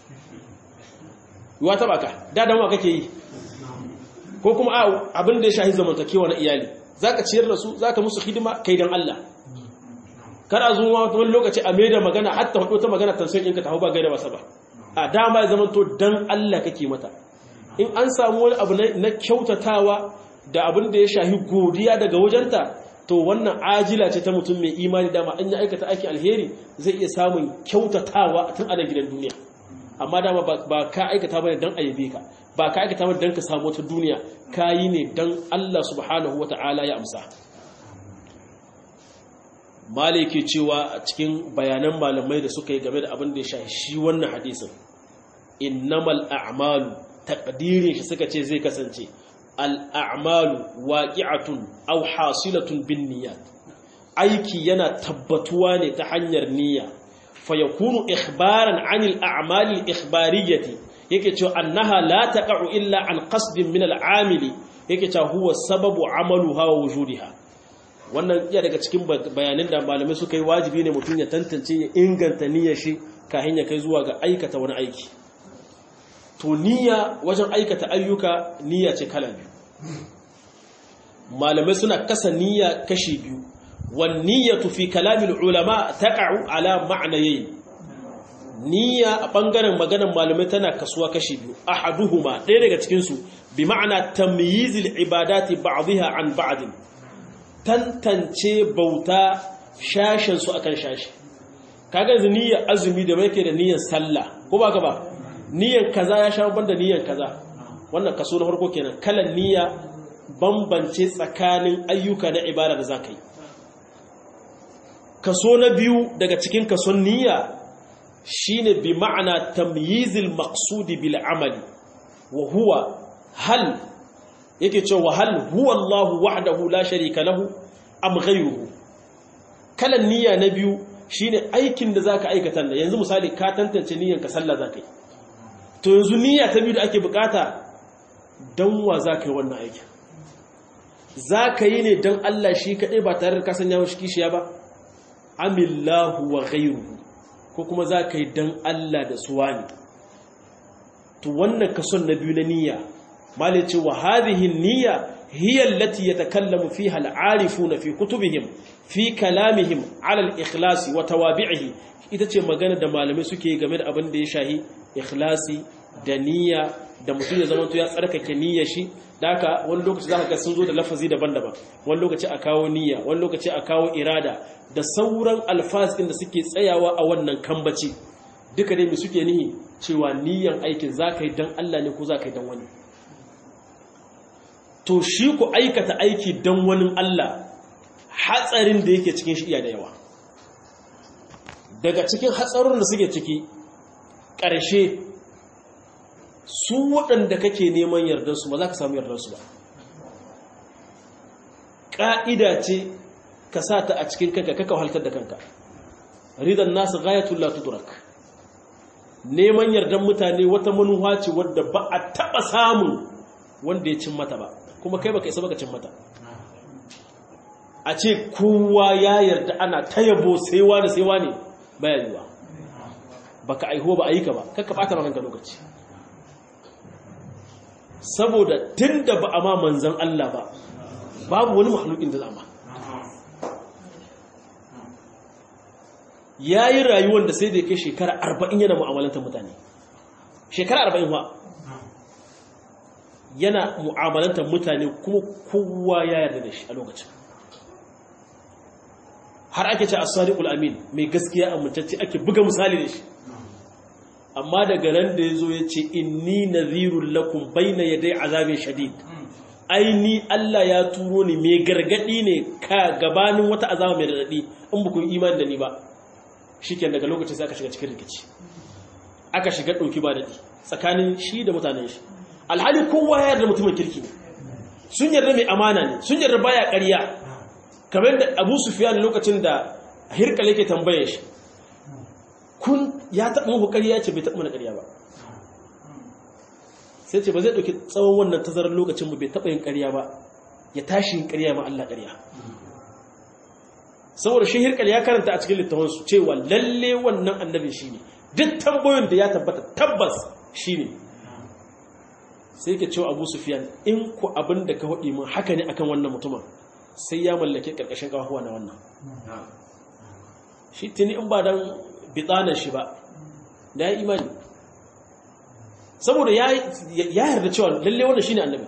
wa taba ka da dan wa kake yi ko kuma abin da ya shahi zamantakewa na iyali zaka ciyar da su zaka musu hidima kai dan Allah kana zuwa wani lokaci a mai da magana hatta hudu ta magana tansan ɗinka ta hau ba gaida ba ba a dama ya zama to dan Allah kake mata in an samu wani abu na kyautatawa da abin da ya shahi godiya daga wajenta to wannan ajila ce ta mutum mai imani dama an yi aikata aikin alheri zai iya samun kyautatawa tun a gidan duniya amma dama ba ka aikata bane dan ayyabe ka ba ka aikata bane dan ka samu wata duniya ka yi ne dan Allah subhanahu wata'ala ya amsa maliki cewa a cikin bayanan malamai da suka yi game da abin da ya shahi shi wannan hadisin innamal a'malu taqdirin shi suka ce zai kasance al'amalu waƙi'atun au hasilatun bin niyyat aiki yana tabbatuwa ne ta hanyar niyya fa ya kunu ikhbaran anil a'malil ikhbariyyati yake cewa annaha la taqa'u illa an qasdin min al'amili yake cewa huwa sababu amaluha wa wujudiha wannan iya daga cikin bayanin da malamai suka yi wajibi ne mutum ya tantance ya inganta niyyar shi kafin ya kai zuwa ga aikata wani aiki to niyya wajen aikata ayyuka niyya ce kala biyu malamai suna kasa niyya kashi biyu wan niyyatu fi kalamil ulama taqa'u ala ma'nayayn niyya a bangaren maganar malamai tana kasuwa kashi biyu ahaduhuma ɗaya daga cikin su bi ma'ana tamyizil ibadati ba'dha an ba'd tantance bauta shashin su akan shashi kaga yanzu niyyar azumi da yake da niyyar sallah ko ba ka ba niyyar kaza ya sha banda niyyar kaza wannan kaso na farko kenan kalan niyya bambance tsakanin ayyuka na ibada da zaka yi kaso na biyu daga cikin kason niyya shine bi ma'ana tamyizil maqsudi bil amali wa huwa hal yake cewa hal huwa Allah wahdahu la sharika lahu am ghayruhu kalan niyya na biyu shine aikin da zaka aikata yanzu misali ka tantance niyyar ka sallah zaka yi to yanzu niyya ta biyu da ake bukata don wa za ka yi wannan aikin za ka yi ne don Allah shi kaɗai ba tare da kasan yawon kishiya ba amillahu wa ghairuhu ko kuma za ka yi don Allah da suwa ne to wannan kason na biyu na niyya malai ce wa hadhihi niyya hiya allati yatakallamu fiha al-arifuna fi kutubihim fi kalamihim ala al-ikhlasi wa tawabi'ihi ita ce magana da malamai suke game da abin da ya shahi ikhlasi da niyya da mutum ya zama ya tsarkake niyyar shi da haka wani lokaci za ka ga sun zo da lafazi daban-daban wani lokaci a kawo niyya wani lokaci a kawo irada da sauran alfasin da suke tsayawa a wannan kambaci duka dai mai suke nihi cewa niyyan aikin za ka yi don Allah ne ko za ka yi don wani to shi ku aikata aiki don wani Allah hatsarin da yake cikin shi iya da yawa daga cikin hatsarin da suke ciki ƙarshe su waɗanda kake neman yardarsu ba za ka samu yardarsu ba ƙa'ida ce ka sa ta a cikin kanka kaka haltar da kanka ridan nasu gayatul la tudrak neman yardan mutane wata manuwa ce wadda ba a taɓa samun wanda ya cin mata ba kuma kai baka isa baka cin mata a ce kowa ya yarda ana ta yabo sai wani sai wani baya yiwa baka aiho ba ayyuka ba kakka bata maka lokaci saboda tunda ba a ma manzan Allah ba babu wani mahalukin da zama ya yi rayuwar da sai da ya kai shekara arba'in yana mu'amalantar mutane shekara arba'in ba yana mu'amalantar mutane kuma kowa ya yarda da shi a lokacin har ake ce as-sadiqul amin mai gaskiya amintacce ake buga misali da shi amma daga ran da yazo yace inni nadhirul lakum bayna yaday azabin shadid ai ni Allah ya turo ni mai gargadi ne ka gabanin wata azaba mai radadi in ba ku imani da ni ba shikenan daga lokacin sai aka shiga cikin rikici aka shiga dauki ba dadi tsakanin shi da mutanen shi alhali kowa ya yarda mutumin kirki ne sun yarda mai amana ne sun yarda baya ƙarya kamar da Abu Sufyan lokacin da Hirkal yake tambaye shi kun ya taɓa muku ƙarya ce bai taɓa mana ƙarya ba sai ce ba zai ɗauki tsawon wannan tazarar lokacin ba bai taɓa yin ƙarya ba ya tashi yin ƙarya ma Allah ƙarya saboda shi Hirkal ya karanta a cikin littafansu cewa lalle wannan annabi shi ne duk tambayoyin da ya tabbata tabbas shi ne sai ke cewa abu sufiyan in ku abin da ka haɗi mun haka ne akan wannan mutumin sai ya mallake ƙarƙashin ƙafafuwa na wannan shi tuni in ba don bitsanar shi ba da ya imani saboda ya yarda cewa lalle wannan shi ne annabi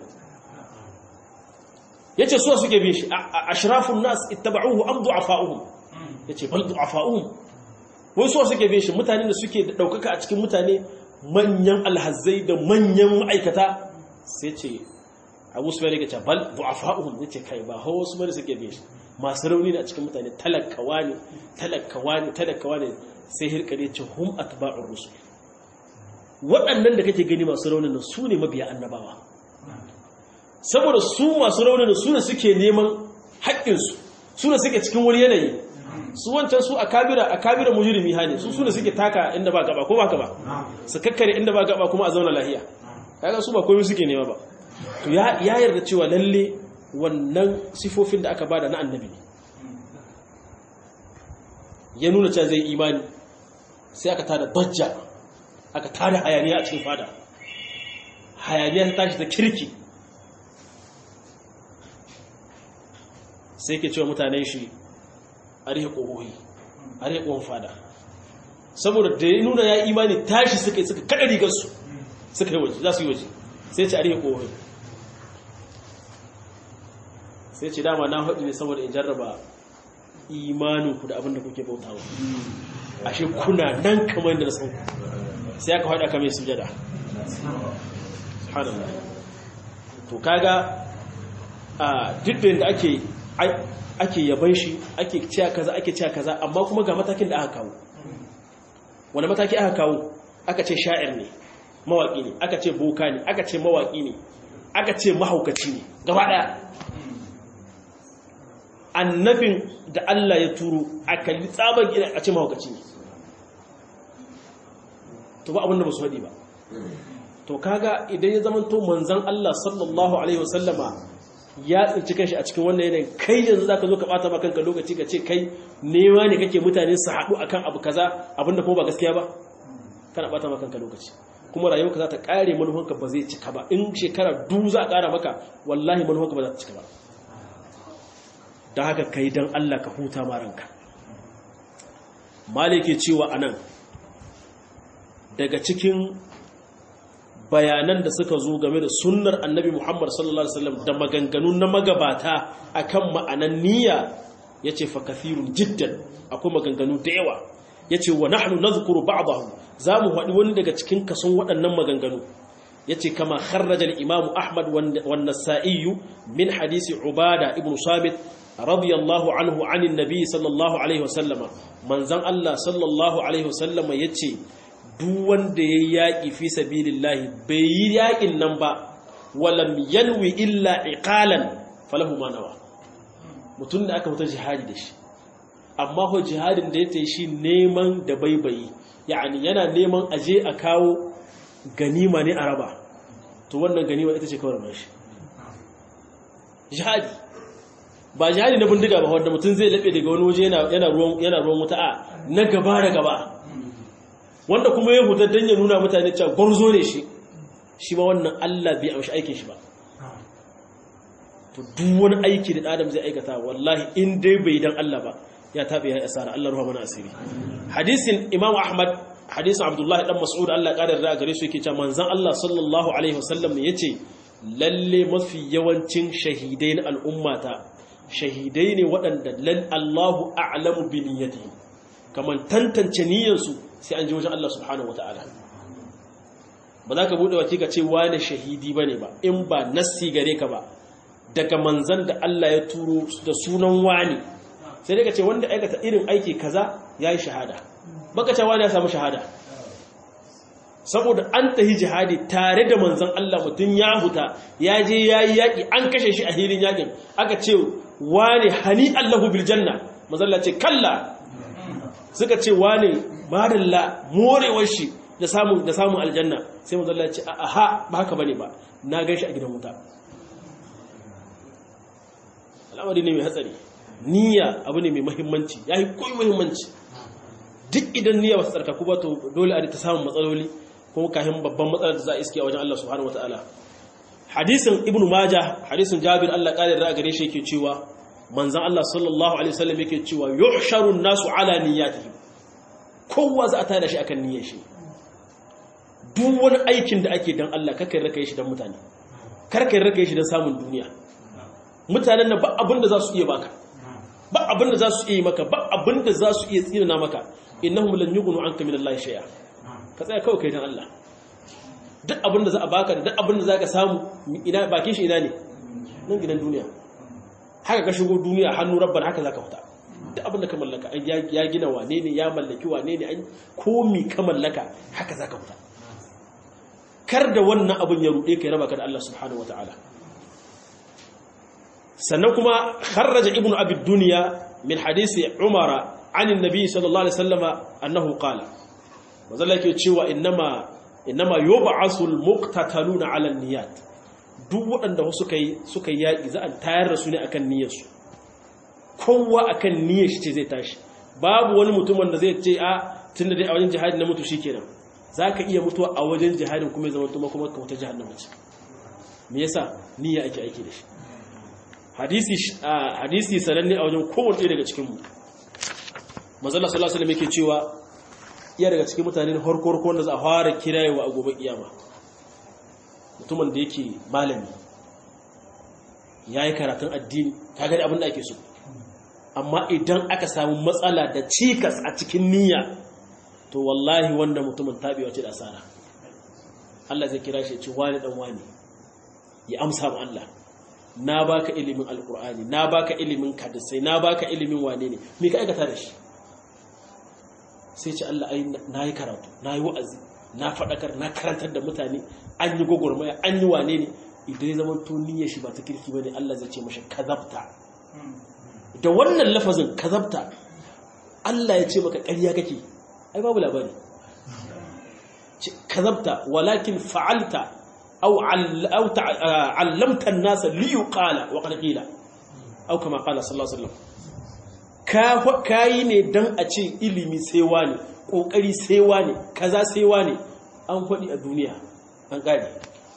ya ce suwa suke bin shi a shirafin nas ittaba'uhu an du'afa'uhum ya ce bal du'afa'uhum wai suwa suke bin shi mutane da suke da ɗaukaka a cikin mutane manyan alhazai da manyan ma'aikata sai ce abu su bane gaca bal du'afa'uhum yace kai ba hawa su bane suke bin shi masu rauni ne a cikin mutane talakawa ne talakawa ne talakawa ne sai hirkare ce hum atba'ur rusul waɗannan da kake gani masu raunin nan su ne mabiya annabawa saboda su masu raunin nan su ne suke neman haƙƙinsu su ne suke cikin wani yanayi su wancan su a kabira a kabira mujrimi hane su sune suke taka inda ba gaba ko ba ka ba su kakkare inda ba gaba kuma a zauna lahiya kaga su ba komai suke nema ba to ya ya yarda cewa lalle wannan sifofin da aka bada na annabi ne ya nuna cewa zai imani sai aka tada dajja aka tada hayaniya a cikin fada hayaniya ta tashi ta kirki sai ke cewa mutanen shi a rihe ƙohohi a rihe ƙohon fada saboda da ya nuna ya imani tashi suka yi suka kada rigarsu suka yi waje za su yi waje sai ce a rihe ƙohohi sai ce dama na haɗu ne saboda in jarraba imaninku da abinda kuke bautawa ashe kuna nan kamar da na san sai aka haɗa kamar sujada subhanallah to kaga a duk da ake ake yaban shi ake cewa kaza ake cewa kaza amma kuma ga matakin da aka kawo wani mataki aka kawo aka ce sha'ir ne mawaki ne aka ce boka ne aka ce mawaki ne aka ce mahaukaci ne gaba daya annabin da Allah ya turo a kalli tsaban gina a ce mahaukaci ne to ba abinda ba su haɗi ba to kaga idan ya zama to manzan Allah sallallahu alaihi wasallama ya tsinci kanshi a cikin wannan yanayin kai yanzu zaka zo ka bata maka kanka lokaci ka ce kai nema ne kake mutane su haɗu akan abu kaza abinda kuma ba gaskiya ba kana bata maka kanka lokaci kuma rayuwarka za ta kare manufanka ba zai cika ba in shekara du za a kara maka wallahi manufanka ba za ta cika ba don haka kai don Allah ka huta ma ranka malike cewa anan daga cikin bayanan da suka zo game da sunnar annabi Muhammad sallallahu Alaihi wasallam da maganganu na magabata akan ma'anan niyya ya ce fa kathirun jiddan akwai maganganu da yawa ya ce wa nahnu nazkuru ba'dahu za mu haɗi wani daga cikin kason waɗannan maganganu ya ce kama kharraja al-imamu ahmad wan nasa'i min hadisi ubada ibn sabit radiyallahu anhu anin nabi sallallahu alaihi wasallama manzon Allah sallallahu alaihi wasallama yace duk wanda ya yaƙi fi sabilillahi bai yi yaƙin nan ba walam yanwi illa iqalan falahu ma nawa mutum da aka fita jihadi da shi amma ko jihadin da ya tayi shi neman da baibayi yani yana neman aje a kawo ganima ne a raba to wannan ganima ita ce kawai rabar shi jihadi ba jihadi na bindiga ba wanda mutum zai laɓe daga wani waje yana ruwan wuta a na gaba da gaba wanda kuma ya hutar don ya nuna mutane cewa gwarzo ne shi shi ma wannan Allah bai amshi aikin shi ba to duk wani aiki da adam zai aikata wallahi in dai bai dan Allah ba ya tabe ya asara Allah ruha mana asiri hadisin Imam Ahmad hadisin Abdullah dan Mas'ud Allah ya kadar da gare su yake cewa manzon Allah sallallahu alaihi wasallam yace lalle mafi yawancin shahidai na al'ummata shahidai ne waɗanda lal Allahu a'lamu bi niyyatihim kaman tantance niyyarsu sai an ji wajen Allah subhanahu wata'ala ba za ka buɗe waki ka ce wane shahidi ba ne ba in ba nassi gare ka ba daga manzan da Allah ya turo da sunan wani sai dai ka ce wanda aikata irin aiki kaza ya yi shahada baka ce wani ya samu shahada saboda an tahi jihadi tare da manzan Allah mutum ya huta ya je ya yi yaƙi an kashe shi a hilin yaƙin aka ce wane hani Allahu bil janna manzan ce kalla suka ce wane madalla morewar shi da samun da samun aljanna sai manzan Allah ce aha ba haka bane ba na gan shi a gidan wuta al'amari ne mai hatsari niyya abu ne mai muhimmanci yayi koyi muhimmanci duk idan niyya ba ta tsarkaku ba to dole a ta samun matsaloli kuma kahin babban matsalar da za a iske a wajen Allah subhanahu wataala hadisin ibnu majah hadisin jabir Allah kare da gare shi yake cewa manzon Allah sallallahu alaihi wasallam yake cewa yuhsharu an-nasu ala niyyatihim kowa za a tada shi akan niyyar shi duk wani aikin da ake dan Allah kakai raka shi dan mutane karkai raka shi dan samun duniya mutanen nan ba abin da za su iya baka ba abin da za su iya maka ba abin da za su iya tsinana maka innahum lan yughnu anka min Allah shay'a ka tsaya kawai kai dan Allah duk abin da za a baka da duk abin da za ka samu ina bakin shi ina ne nan gidan duniya haka ka shigo duniya hannu rabban haka za ka fita duk abin da ka mallaka ya gina wane ne ya mallaki wane ne an komi ka mallaka haka za ka fita kar da wannan abin ya ruɗe ka ya raba ka da Allah subhanahu wa ta'ala sannan kuma kharraja ibnu abi dunya min hadisi umara an annabi sallallahu alaihi wasallama annahu qala mazalla ke cewa innama innama yub'asul muqtataluna 'ala niyyat duk waɗanda suka yi suka yi yaki za a tayar da su ne akan niyyarsu kowa akan niyyar shi ce zai tashi babu wani mutum wanda zai ce a tunda dai a wajen jihadi na mutu shikenan zaka iya mutuwa a wajen jihadin kuma zama kuma kuma ka wata jahannama ce me yasa niyya ake aiki da shi hadisi hadisi sananne a wajen kowanne daga cikin mu manzo Allah sallallahu alaihi wasallam yake cewa iya daga cikin mutane na harko-harko wanda za a fara kirayewa a gobe kiyama mutumin da yake malami ya yi karatun addini ta gani abin da ake so amma idan aka samu matsala da cikas a cikin niyya to wallahi wanda mutumin taɓewa ce da asara Allah zai kira shi ce wani ɗan wani ya amsa ma Allah na baka ilimin alkur'ani na baka ilimin kadisai na baka ilimin wane ne me ka aikata da shi sai ce Allah ai na yi karatu na yi wa'azi na faɗakar na karantar da mutane an yi gwagwarmaya an yi wane ne idan ya zama to niyyar shi ba ta kirki ba ne Allah zai ce mashi kazabta da wannan lafazin kazabta Allah ya ce maka ƙarya kake ai babu labari kazabta walakin fa'alta aw allamta an-nasa li yuqala wa qad qila aw kama qala sallallahu alaihi wasallam kayi ne don a ce ilimi saiwa ne ƙoƙari saiwa ne kaza saiwa ne an faɗi a duniya an ƙari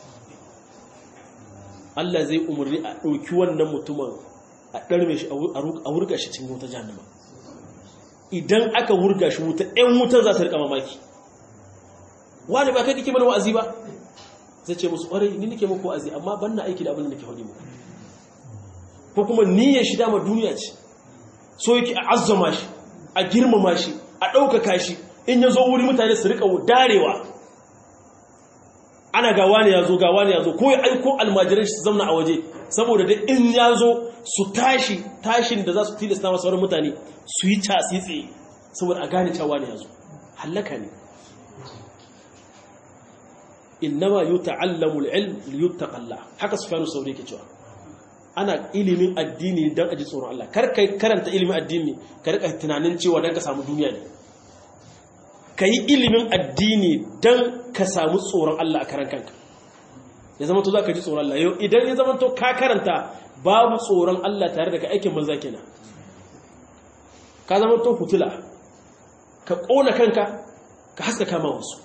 Allah zai umarni a ɗauki wannan mutumin a ɗarme shi a wurga shi cikin wuta jahannama idan aka wurga shi wuta ‘yan wutan za su riƙa mamaki wani ba kai kake mana wa'azi ba zai ce musu ƙwarai ni nake muku wa'azi amma ban na aiki da abin da nake faɗi muku ko kuma niyyar shi dama duniya ce so yake a azzama shi a girmama shi a ɗaukaka shi in ya zo wuri mutane su riƙa darewa ana gawa ne ya zo gawa ne ya zo ko ya aiko almajiran shi su zamna a waje saboda da in ya zo su tashi tashin da za su tilasta masu sauran mutane su yi casi tsaye saboda a gane cewa ne ya zo hallaka ne innama yuta'allamu al-ilm liyuttaqalla haka sufyanu sauri yake cewa ana ilimin addini don aji tsoron Allah kar kai karanta ilimin addini ka rika tunanin cewa don ka samu duniya ne ka yi ilimin addini don ka samu tsoron Allah a karan kanka ya zama to za ka ji tsoron Allah yau idan ya zama to ka karanta babu tsoron Allah tare da ka aikin banza kenan ka zama to hutula ka ƙona kanka ka haska kama wasu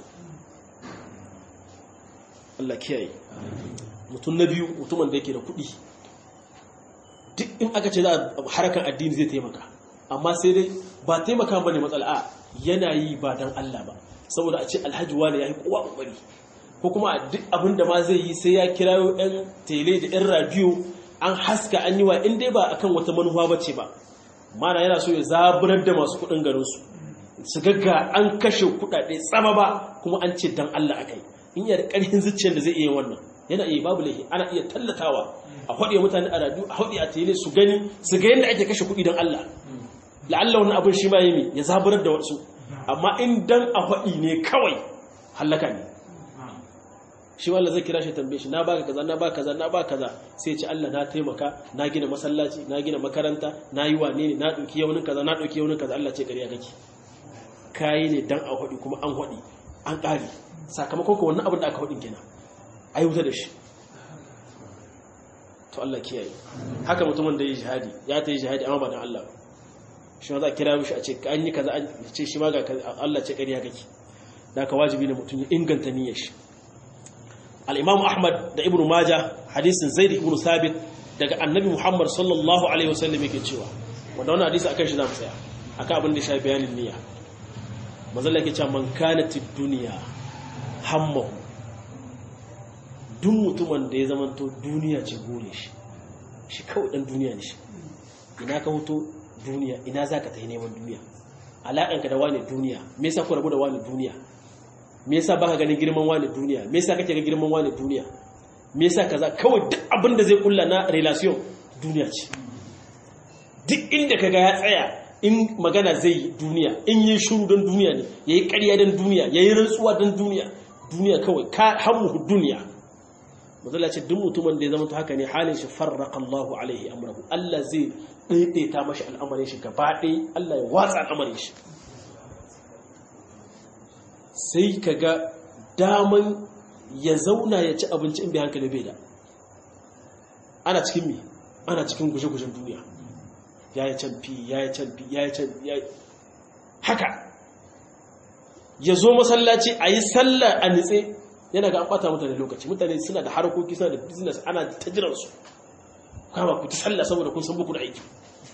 Allah kiyaye mutum na biyu mutumin da yake da kuɗi duk in aka ce za a harkar addini zai taimaka amma sai dai ba taimaka ba ne matsala a yana yi ba don Allah ba saboda a ce alhaji wani ya yi kowa ƙoƙari ko kuma duk abin da ma zai yi sai ya kirayo yan tele da yan radiyo an haska an yi wa in dai ba akan wata manufa bace ba mana yana so ya zaburar da masu kudin garin su su gagga an kashe kudade tsama ba kuma an ce dan Allah akai in yana da karfin zuciyar da zai iya wannan yana iya babu laifi ana iya tallatawa a haɗe mutane a radiyo a haɗe a tele su gani su ga yadda ake kashe kuɗi don Allah la'alla wannan abin shi ma yi ya zaburar da wasu amma in dan a haɗi ne kawai hallaka ne shi wanda zai kira shi tambaye shi na baka kaza na baka kaza na baka kaza sai ce Allah na taimaka na gina masallaci na gina makaranta na yi wane ne na ɗauki yaunin kaza na ɗauki yaunin kaza Allah ce ƙarya kake kayi ne dan a haɗi kuma an haɗi an ƙare sakamakon ka wannan abin da aka haɗin kenan ai wuta da shi to Allah kiyaye haka mutumin da ya jihadi ya ta yi jihadi amma ba dan Allah shi ma za a kira mishi a ce an yi kaza an ce shi ma ga Allah ce ƙarya kake da ka wajibi ne mutum ya inganta niyyar shi al-Imam Ahmad da Ibn Majah hadisin Zaid ibn Sabit daga Annabi Muhammad sallallahu alaihi wasallam yake cewa wanda wannan hadisi akan shi zamu tsaya akan abin da ya shafi bayanin niyya manzo Allah yake cewa man kanat ad-dunya hammahu duk mutumin da ya zamanto duniya ce gure shi shi kawai dan duniya ne shi ina ka hoto duniya ina za ka ta yi neman duniya alaƙanka da wani duniya me yasa ku rabu da wani duniya me yasa baka ganin girman wani duniya me yasa kake ga girman wani duniya me yasa kaza kawai duk abin da zai kulla na relation duniya ce duk inda kaga ya tsaya in magana zai yi duniya in yi shuru don duniya ne yayi ƙarya don duniya yayi rantsuwa don duniya duniya kawai ka hammu duniya mazala ce duk mutumin da ya zama haka ne halin shi farraka Allahu alaihi amrahu Allah zai daidaita mashi al'amarin shi gaba ɗaya Allah ya watsa al'amarin shi sai ka ga daman ya zauna ya ci abinci in bai hankali bai da ana cikin me ana cikin guje-gujen duniya ya yi canfi ya yi canfi ya yi canfi ya yi haka ya zo masallaci a yi sallah a nitse yana ga an bata mutane lokaci mutane suna da harkoki suna da business ana ta jiransu kama ku ta sallah saboda kun san buku da aiki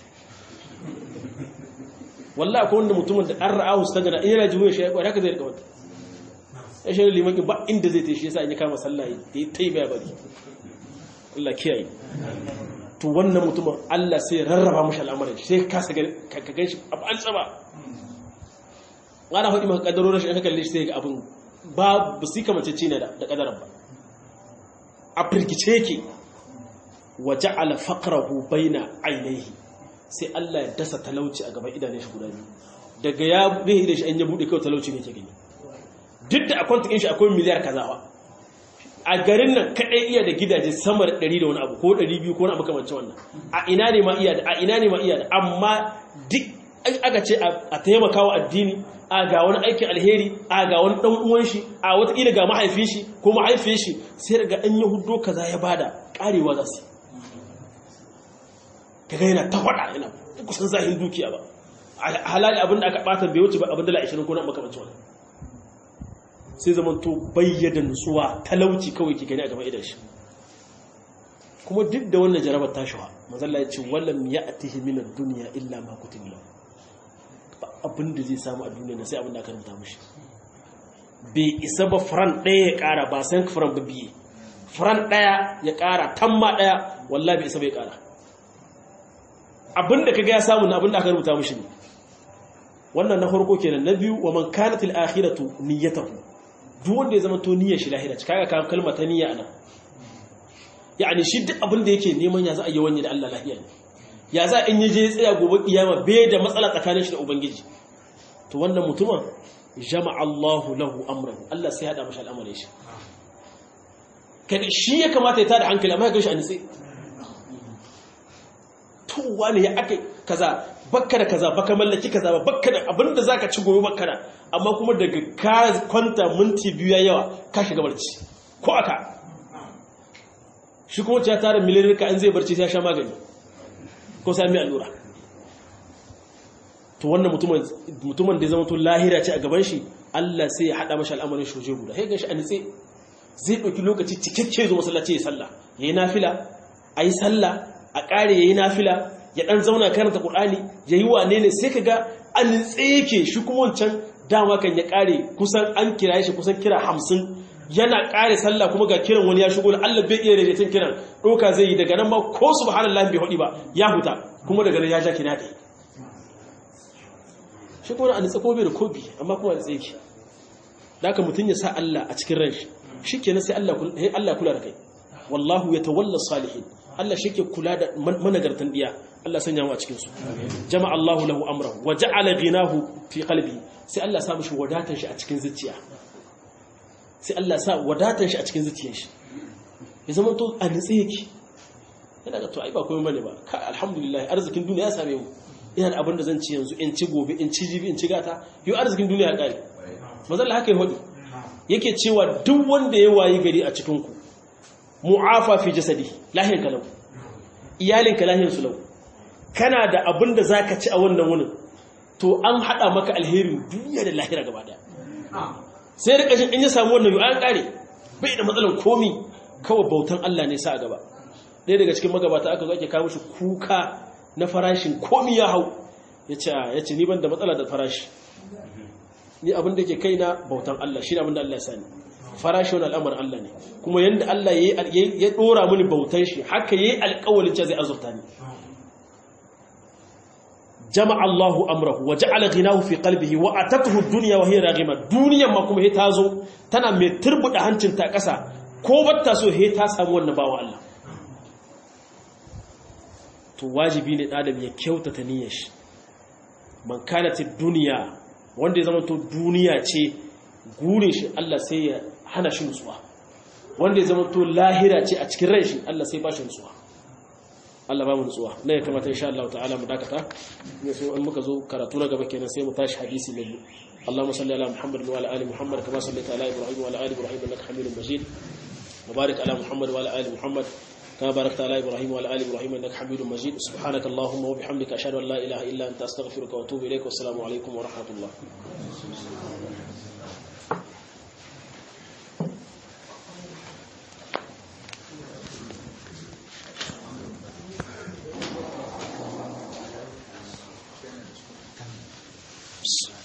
wallahi akwai wanda mutumin da an ra'ahu su tagana in yana jiwo shi ya kwari haka zai rika wata ya shi liman ba inda zai tashi yasa in ya kama sallah ya ta yi baya bari Allah kiyaye to wannan mutumin Allah sai rarraba mashi al'amarin sai ka kasa ka gan shi abu an tsaba ana faɗi maka ƙaddarorin shi in ka kalle shi sai ga abin ba ba su kamace ce ne da ƙadarar ba a firgice yake wa ja'ala faqrahu baina ainihi sai Allah ya dasa talauci a gaban idanun shi guda biyu daga ya bai da shi an ya bude kawai talauci ne ke gani duk da akwai tukin shi akwai miliyar kazawa a garin nan kadai iya da gidaje sama da 100 da wani abu ko 200 ko wani abu kamar wannan a ina ne ma iya da a ina ne ma iya da amma duk aka ce a taimaka wa addini a ga wani aikin alheri a ga wani dan uwan shi a wataƙila ga mahaifin shi ko mahaifin shi sai daga an yi hudo kaza ya bada karewa za su kaga yana ta faɗa yana kusan zahin dukiya ba halali abinda aka ɓata bai wuce ba abin dala 20 ko na makamancin wani sai zaman to bayyada nutsuwa talauci kawai ke gani a gaban idan shi kuma duk da wannan jarabar tashiwa mazalla ya ce wallam ya atihi minar duniya illa ma kutubila ba abin da zai samu a duniya na sai abin da aka rubuta mushi bai isa ba faran ɗaya ya ƙara ba san faran ba biye faran ɗaya ya ƙara tamma ɗaya wallah bai isa bai ƙara abin da kaga ya samu na abin da aka rubuta mushi ne wannan na farko kenan na biyu wa man kanat al akhiratu niyyatuhu duk wanda ya zama to niyyar shi lahira kaga ka kalma ta niyya anan yani shi duk abin da yake neman ya za a yi wani da Allah lahiya ne ya za in yaje ya tsaya gobe kiyama bai da matsala tsakanin shi da ubangiji to wannan mutumin jama'a Allahu lahu amrahu Allah sai ya hada mashi al'amarin shi kada shi ya kamata ya tada hankali amma ya gashi a nitsi to wani ya aka kaza bakka da kaza baka mallaki kaza ba bakka da abinda zaka ci goyo bakka da amma kuma daga ka kwanta minti biyu yawa ka shiga barci ko aka shi kuma ya tara miliyan ka an zai barci sai ya sha magani ko sai mai allura to wannan mutumin mutumin da ya zama to lahira ce a gaban shi Allah sai ya hada mashi al'amarin shoje guda sai gashi a nitse zai dauki lokaci cikakke zo masallaci ya sallah yayi nafila ayi sallah a kare yayi nafila ya dan zauna karanta Qur'ani yayi wane ne sai kaga a nitse yake shi kuma wancan dama kan ya kare kusan an kira shi kusan kira 50 yana ƙare sallah kuma ga kiran wani ya shigo Allah bai iya daidaitin kiran ɗauka zai yi daga nan ma ko subhanallah bai hudi ba ya huta kuma daga nan ya ja kina ɗaya shi kuma a nitsa kobe da kobi amma kuma da tsaye da aka mutum ya sa Allah a cikin ran shi shi kenan sai Allah kula da kai wallahu ya tawalla salihin Allah shi ke kula da managartan diya Allah sanya mu a cikin su jama'a Allahu lahu amrahu wa ja'ala ghinahu fi qalbi sai Allah sa mishi wadatar shi a cikin zuciya sai Allah sa wadatar shi a cikin zuciyar shi ya zama to a nitsi yake yana ga to ai ba komai bane ba ka alhamdulillah arzikin duniya ya same mu ina da abin da zan ci yanzu in ci gobe in ci jibi in ci gata yau arzikin duniya ya kare mazalla haka ya hudu yake cewa duk wanda ya wayi gari a cikin ku mu'afa fi jasadi lahiyar kalau iyalinka lahiyar su lau kana da abin da zaka ci a wannan wunin to an hada maka alherin duniya da lahira gaba daya sai da kashin in ya samu wannan yau an kare bai da matsalan komi kawai bautan Allah ne sa a gaba ɗaya daga cikin magabata aka zo ake kawo shi kuka na farashin komi ya hau ya ce ni ban da matsala da farashi ni abin da ke kai na bautan Allah shi ne abin da Allah ya sani farashi wani al'amar Allah ne kuma yadda Allah ya ɗora mini bautan shi haka ya yi alƙawalin ce zai azurta ni jama'a Allahu amrahu wa ja'ala ghinahu fi qalbihi wa atatuhu dunya wa hiya raghima duniyan ma kuma he ta zo tana mai turbuda hancin ta ƙasa ko batta so he ta samu wannan bawa Allah to wajibi ne adam ya kyautata niyyar shi man kanat duniya wanda ya zama to duniya ce gurin shi Allah sai ya hana shi nutsuwa wanda ya zama to lahira ce a cikin ran shi Allah sai ba shi nutsuwa Allah ba mu nutsuwa na ya kamata insha Allah ta'ala mu dakata ne so in muka zo karatu na gaba kenan sai mu tashi hadisi na biyu اللهم صل على محمد وعلى ال محمد كما صليت على ابراهيم وعلى ال ابراهيم انك حميد مجيد وبارك على محمد وعلى ال محمد كما باركت على إبراهيم وعلى آل إبراهيم إنك حميد مجيد سبحانك اللهم وبحمدك أشهد أن لا إله إلا أنت أستغفرك وأتوب إليك والسلام عليكم ورحمة الله Psst.